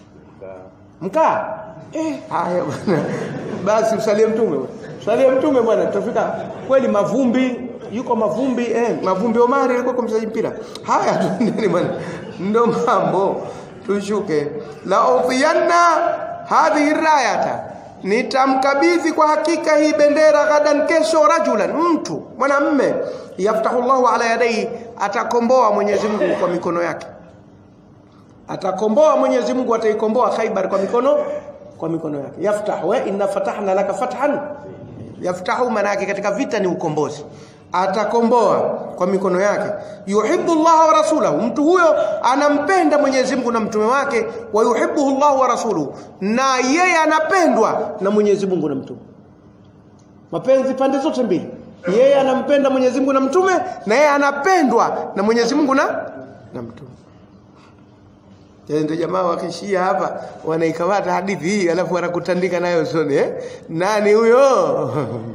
mkaa eh haya bwana basi usalie mtume usalie mtume bwana tutafika kweli mavumbi yuko mavumbi eh mavumbi Omari alikuwa kwa mchezaji mpira haya tuendeni bwana ndo mambo tushuke la udhiyanna hadhihi rayata nitamkabidhi kwa hakika hii bendera gadan kesho rajulan mtu mwanamme yaftahu Allahu ala yadai atakomboa Mwenyezi Mungu kwa mikono yake atakomboa Mwenyezi Mungu ataikomboa Khaibar kwa mikono kwa mikono yake yaftahu wa inna fatahna laka fathan yaftahu maana yake katika vita ni ukombozi atakomboa kwa mikono yake yuhibbu Allah wa rasulahu mtu huyo anampenda Mwenyezi Mungu na mtume wake wa yuhibbuhu Allah wa rasuluhu na yeye anapendwa na Mwenyezi Mungu na mtume mapenzi pande zote mbili yeye anampenda Mwenyezi Mungu na mtume na yeye anapendwa na Mwenyezi Mungu na na mtume ndio jamaa wakishia hapa wanaikamata hadithi hii alafu wanakutandika nayo usoni eh? nani huyo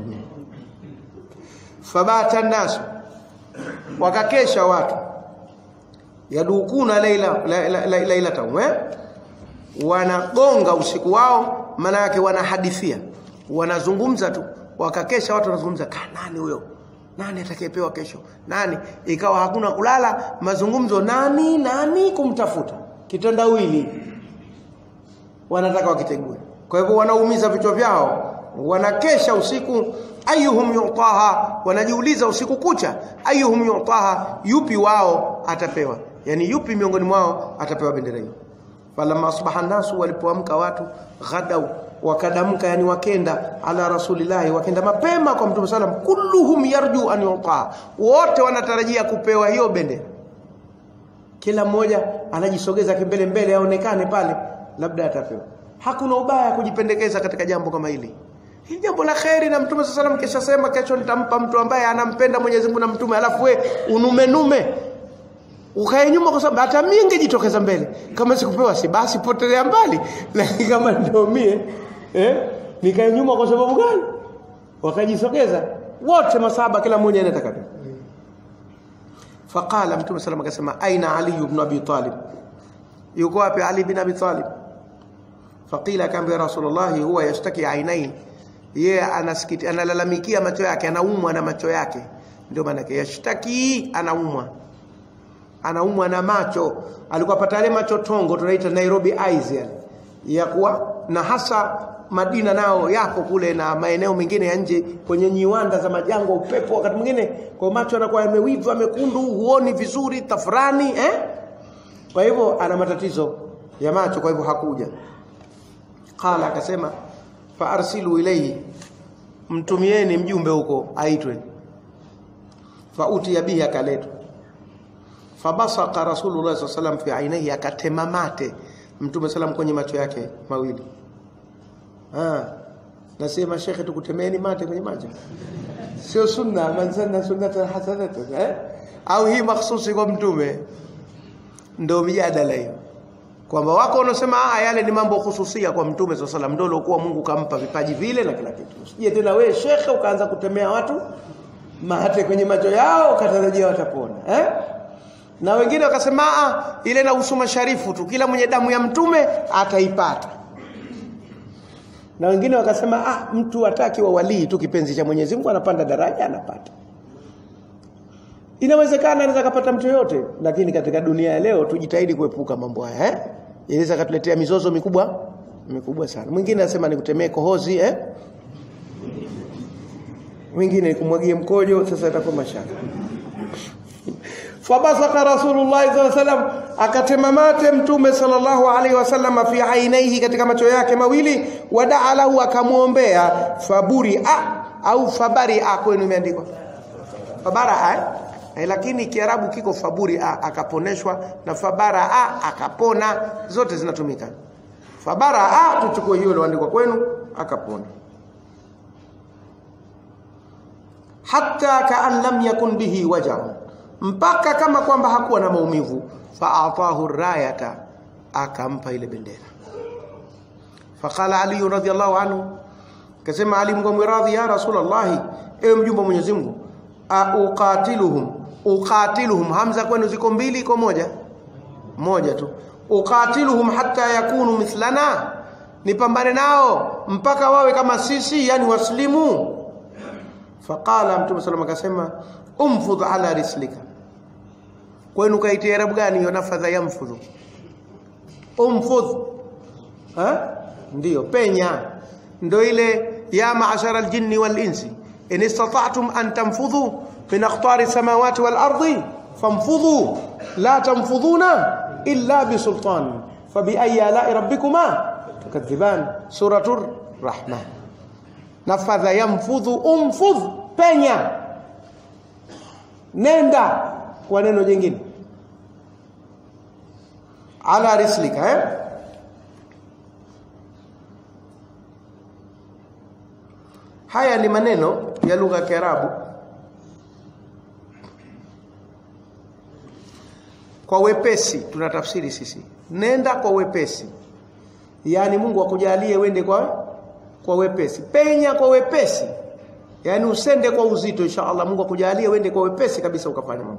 fabata nasu wakakesha watu yadukuna laila lailata la, la, la, wanagonga usiku wao maana yake wanahadithia wanazungumza tu wakakesha watu wanazungumza nani huyo nani atakayepewa kesho nani ikawa hakuna kulala mazungumzo nani nani kumtafuta kitandawili wanataka wakitegue kwa hivyo wanaumiza vichwa vyao wanakesha usiku ayuhum yutaha wanajiuliza usiku kucha ayuhum yutaha yupi wao atapewa yani yupi miongoni mwao atapewa bendera hiyo falamma asbaha nasu walipoamka watu ghadau wakadamka yani wakenda ala rasulillahi wakenda mapema kwa mtume sallam kulluhum yarju an yutaa wote wanatarajia kupewa hiyo bendera kila mmoja anajisogeza kimbele mbele aonekane pale labda atapewa hakuna ubaya kujipendekeza katika jambo kama hili hili jambo la kheri na mtume sallam kisha sema kesho nitampa mtu ambaye anampenda Mwenyezi Mungu na mtume alafu we unume nume ukae nyuma kwa sababu hata mimi ningejitokeza mbele kama sikupewa si basi potelea mbali lakini kama ndio mie eh nikae nyuma kwa sababu gani wakajisogeza wote masaba kila mmoja anataka faqala mtume sallam akasema aina ali ibn abi talib yuko wapi ali ibn abi talib faqila kamba rasulullah huwa yashtaki ainain yeye anasikiti analalamikia macho yake anaumwa na macho yake ndio maana yake yashtaki anaumwa anaumwa na macho alikuwa pata yale macho tongo tunaita Nairobi eyes yale ya kuwa na hasa Madina nao yapo kule na maeneo mengine ya nje kwenye nyiwanda za majango upepo wakati mwingine kwa macho anakuwa yamewiva mekundu huoni vizuri tafrani eh kwa hivyo ana matatizo ya macho kwa hivyo hakuja qala akasema fa arsilu ilayhi mtumieni mjumbe huko aitwe fa utiya bihi akaletwa fabasaka rasulullah sallallahu alaihi wasallam fi ainihi akatema mate mtume sallam kwenye macho yake mawili ah nasema shekhe tukutemeni mate kwenye macho sio sunna man sanna sunnatan hasanatan eh au hii mahsusi kwa mtume ndio mjadala hiyo kwamba wako wanasema ah yale ni mambo hususia kwa mtume sallallahu alaihi wasallam ndio Mungu kampa vipaji vile na kila kitu usije tena wewe shekhe ukaanza kutemea watu mate kwenye macho yao ukatarajia watapona eh na wengine wakasema ah ile na usuma sharifu tu kila mwenye damu ya mtume ataipata na wengine wakasema ah mtu ataki wa walii tu kipenzi cha Mwenyezi Mungu anapanda daraja anapata inawezekana anaweza kupata mtu yote lakini katika dunia ya leo tujitahidi kuepuka mambo haya eh inaweza katuletea mizozo mikubwa mikubwa sana mwingine anasema nikutemee kohozi eh mwingine nikumwagie mkojo sasa itakuwa mashaka fabasaka rasulullah sallallahu alaihi wasallam akatema mate mtume sallallahu alaihi wasallam fi ainaihi katika macho yake mawili wadaa lahu akamwombea faburi a au fabari a kwenu imeandikwa fabara a eh, lakini kiarabu kiko faburi a akaponeshwa na fabara a akapona zote zinatumika fabara a tuchukue hiyo iliyoandikwa kwenu akapona hatta kaan lam yakun bihi wajahun mpaka kama kwamba hakuwa na maumivu faatahu rayata akampa ile bendera faqala ali radhiyallahu anhu kasema ali mgomwe radhi ya rasulullah ewe mjumbe wa Mwenyezi Mungu uqatiluhum uqatiluhum hamza kwenu ziko mbili iko moja moja tu uqatiluhum hatta yakunu mithlana nipambane nao mpaka wawe kama sisi yani waslimu faqala mtume sallallahu akasema umfudh ala rislika kwenu kaitia arabu gani hiyo nafadha yamfudhu umfudh ha ndio penya ndio ile ya ma'ashara aljinni wal insi in istata'tum an tanfudhu min aqtari samawati wal ardi famfudhu la tanfudhuna illa bisultan fabiayi alai rabbikuma tukadhiban suratur rahman nafadha yamfudhu umfudh penya nenda kwa neno jingine ala rislika eh? haya ni maneno ya lugha ya Kiarabu kwa wepesi tunatafsiri sisi nenda kwa wepesi yaani Mungu akujalie wende kwa kwa wepesi penya kwa wepesi yaani usende kwa uzito insha Allah Mungu akujalie wende kwa wepesi kabisa ukafanya mambo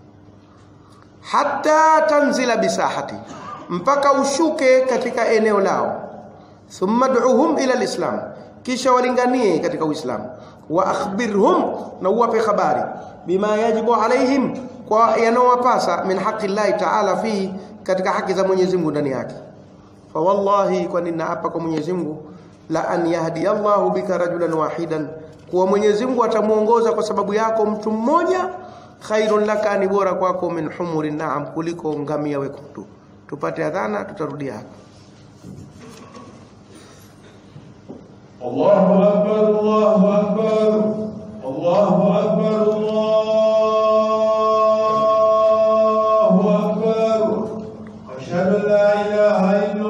hata tanzila bisahati mpaka ushuke katika eneo lao thumma du'uhum ila alislam kisha walinganie katika uislamu wa akhbirhum na uwape habari bima yajibu alaihim kwa yanawapasa min haqi llahi ta'ala fi katika haki za Mwenyezi Mungu ndani yake fa wallahi kwa ninaapa kwa Mwenyezi Mungu la an yahdi Allahu bika rajulan wahidan kuwa Mwenyezi Mungu atamuongoza kwa sababu yako mtu mmoja khairun laka ni bora kwako min humuri naam kuliko ngamia wekundu tupate adhana tutarudia hapa الله أكبر الله أكبر الله أكبر الله أكبر أشهد أن لا إله إلا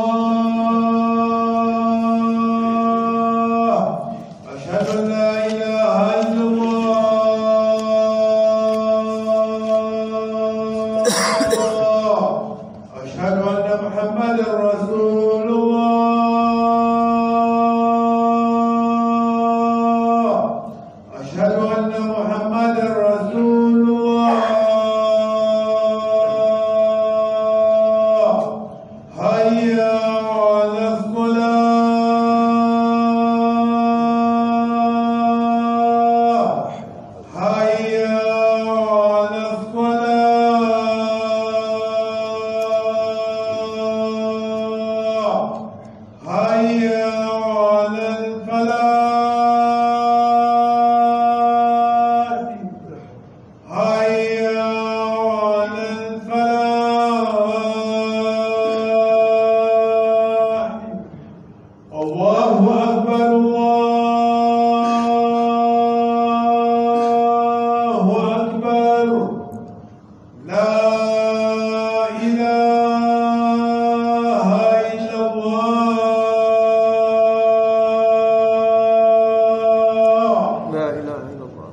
الله أشهد أن لا إله إلا الله أشهد أن محمدا رسول الله أشهد أن محمدا رسول الله هيا على الصلاة هيا على الصلاة هيا على الفلاح هيا على الفلاح الله أكبر الله أكبر لا إله إلا الله لا إله إلا الله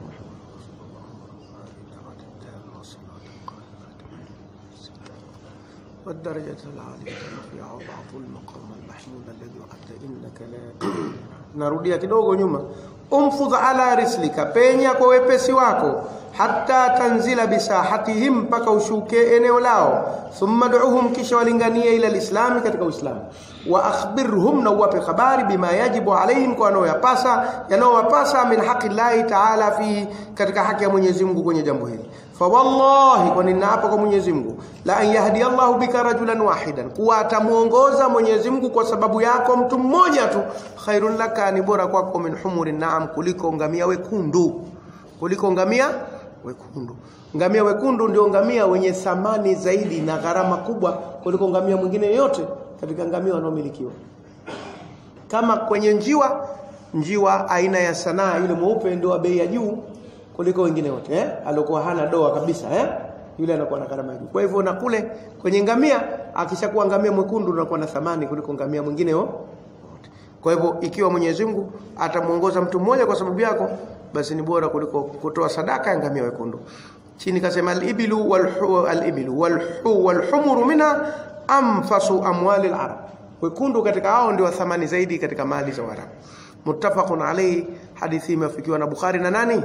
والدرجة العالية الرفيعة وضعف المقام المحمود الذي وعدت إنك لا narudia kidogo nyuma umfudh ala rislika penya kwa wepesi wako hatta tanzila bisahatihim mpaka ushuke eneo lao thumma du'uhum kisha walinganie ila lislami katika uislamu wa akhbirhum na uwape habari bima yajibu alaihim kwa yanayoyapasa yanayowapasa min haqi llahi taala fi katika haki ya Mwenyezi Mungu kwenye jambo hili fa wallahi kwa ninaapa kwa Mwenyezi Mungu la an yahdi Allahu bika rajulan wahidan kuwa atamuongoza Mwenyezi Mungu kwa sababu yako mtu mmoja tu khairun laka ni bora kwako min humuri naam kuliko ngamia wekundu kuliko ngamia wekundu ngamia wekundu ndio ngamia wenye thamani zaidi na gharama kubwa kuliko ngamia mwingine yoyote katika ngamia wanaomilikiwa kama kwenye njiwa njiwa aina ya sanaa yule mweupe ndio wa bei ya juu kuliko wengine wote eh alikuwa hana doa kabisa eh yule anakuwa na gharama juu kwa hivyo na kule kwenye ngamia akishakuwa ngamia mwekundu anakuwa na thamani kuliko ngamia mwingine wote kwa hivyo ikiwa Mwenyezi Mungu atamuongoza mtu mmoja kwa sababu yako basi ni bora kuliko kutoa sadaka ya ngamia wekundu chini kasema al-ibilu wal al-ibilu wal wal-humuru minha anfasu amwali al-arab wekundu katika hao ndio thamani zaidi katika mali za Waarabu muttafaqun alayhi hadithi imefikiwa na Bukhari na nani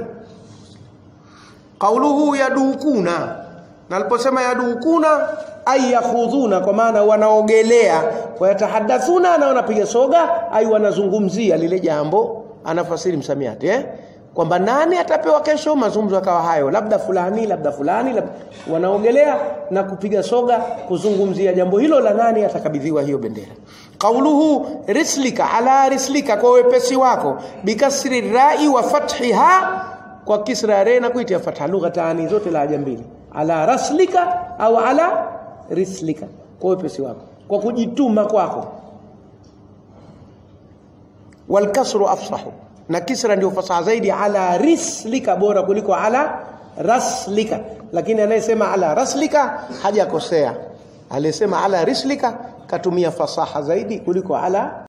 qauluhu yadukuna na aliposema yadukuna ay yakhudhuna kwa maana wanaogelea wayatahadathuna na wanapiga soga ay wanazungumzia lile jambo anafasiri msamiati eh kwamba nani atapewa kesho mazungumzo akawa hayo labda fulani labda fulani labda wanaogelea na kupiga soga kuzungumzia jambo hilo la nani atakabidhiwa hiyo bendera qauluhu rislika ala rislika kwa wepesi wako bikasri rai wa fathiha kwa kisra re na kuitia fatha lugha taani zote la haja mbili ala raslika au ala rislika kwa wepesi wako kwa kujituma kwako walkasru afsahu na kisra ndio fasaha zaidi ala rislika bora kuliko ala raslika lakini anayesema ala raslika hajakosea aliyesema ala rislika katumia fasaha zaidi kuliko ala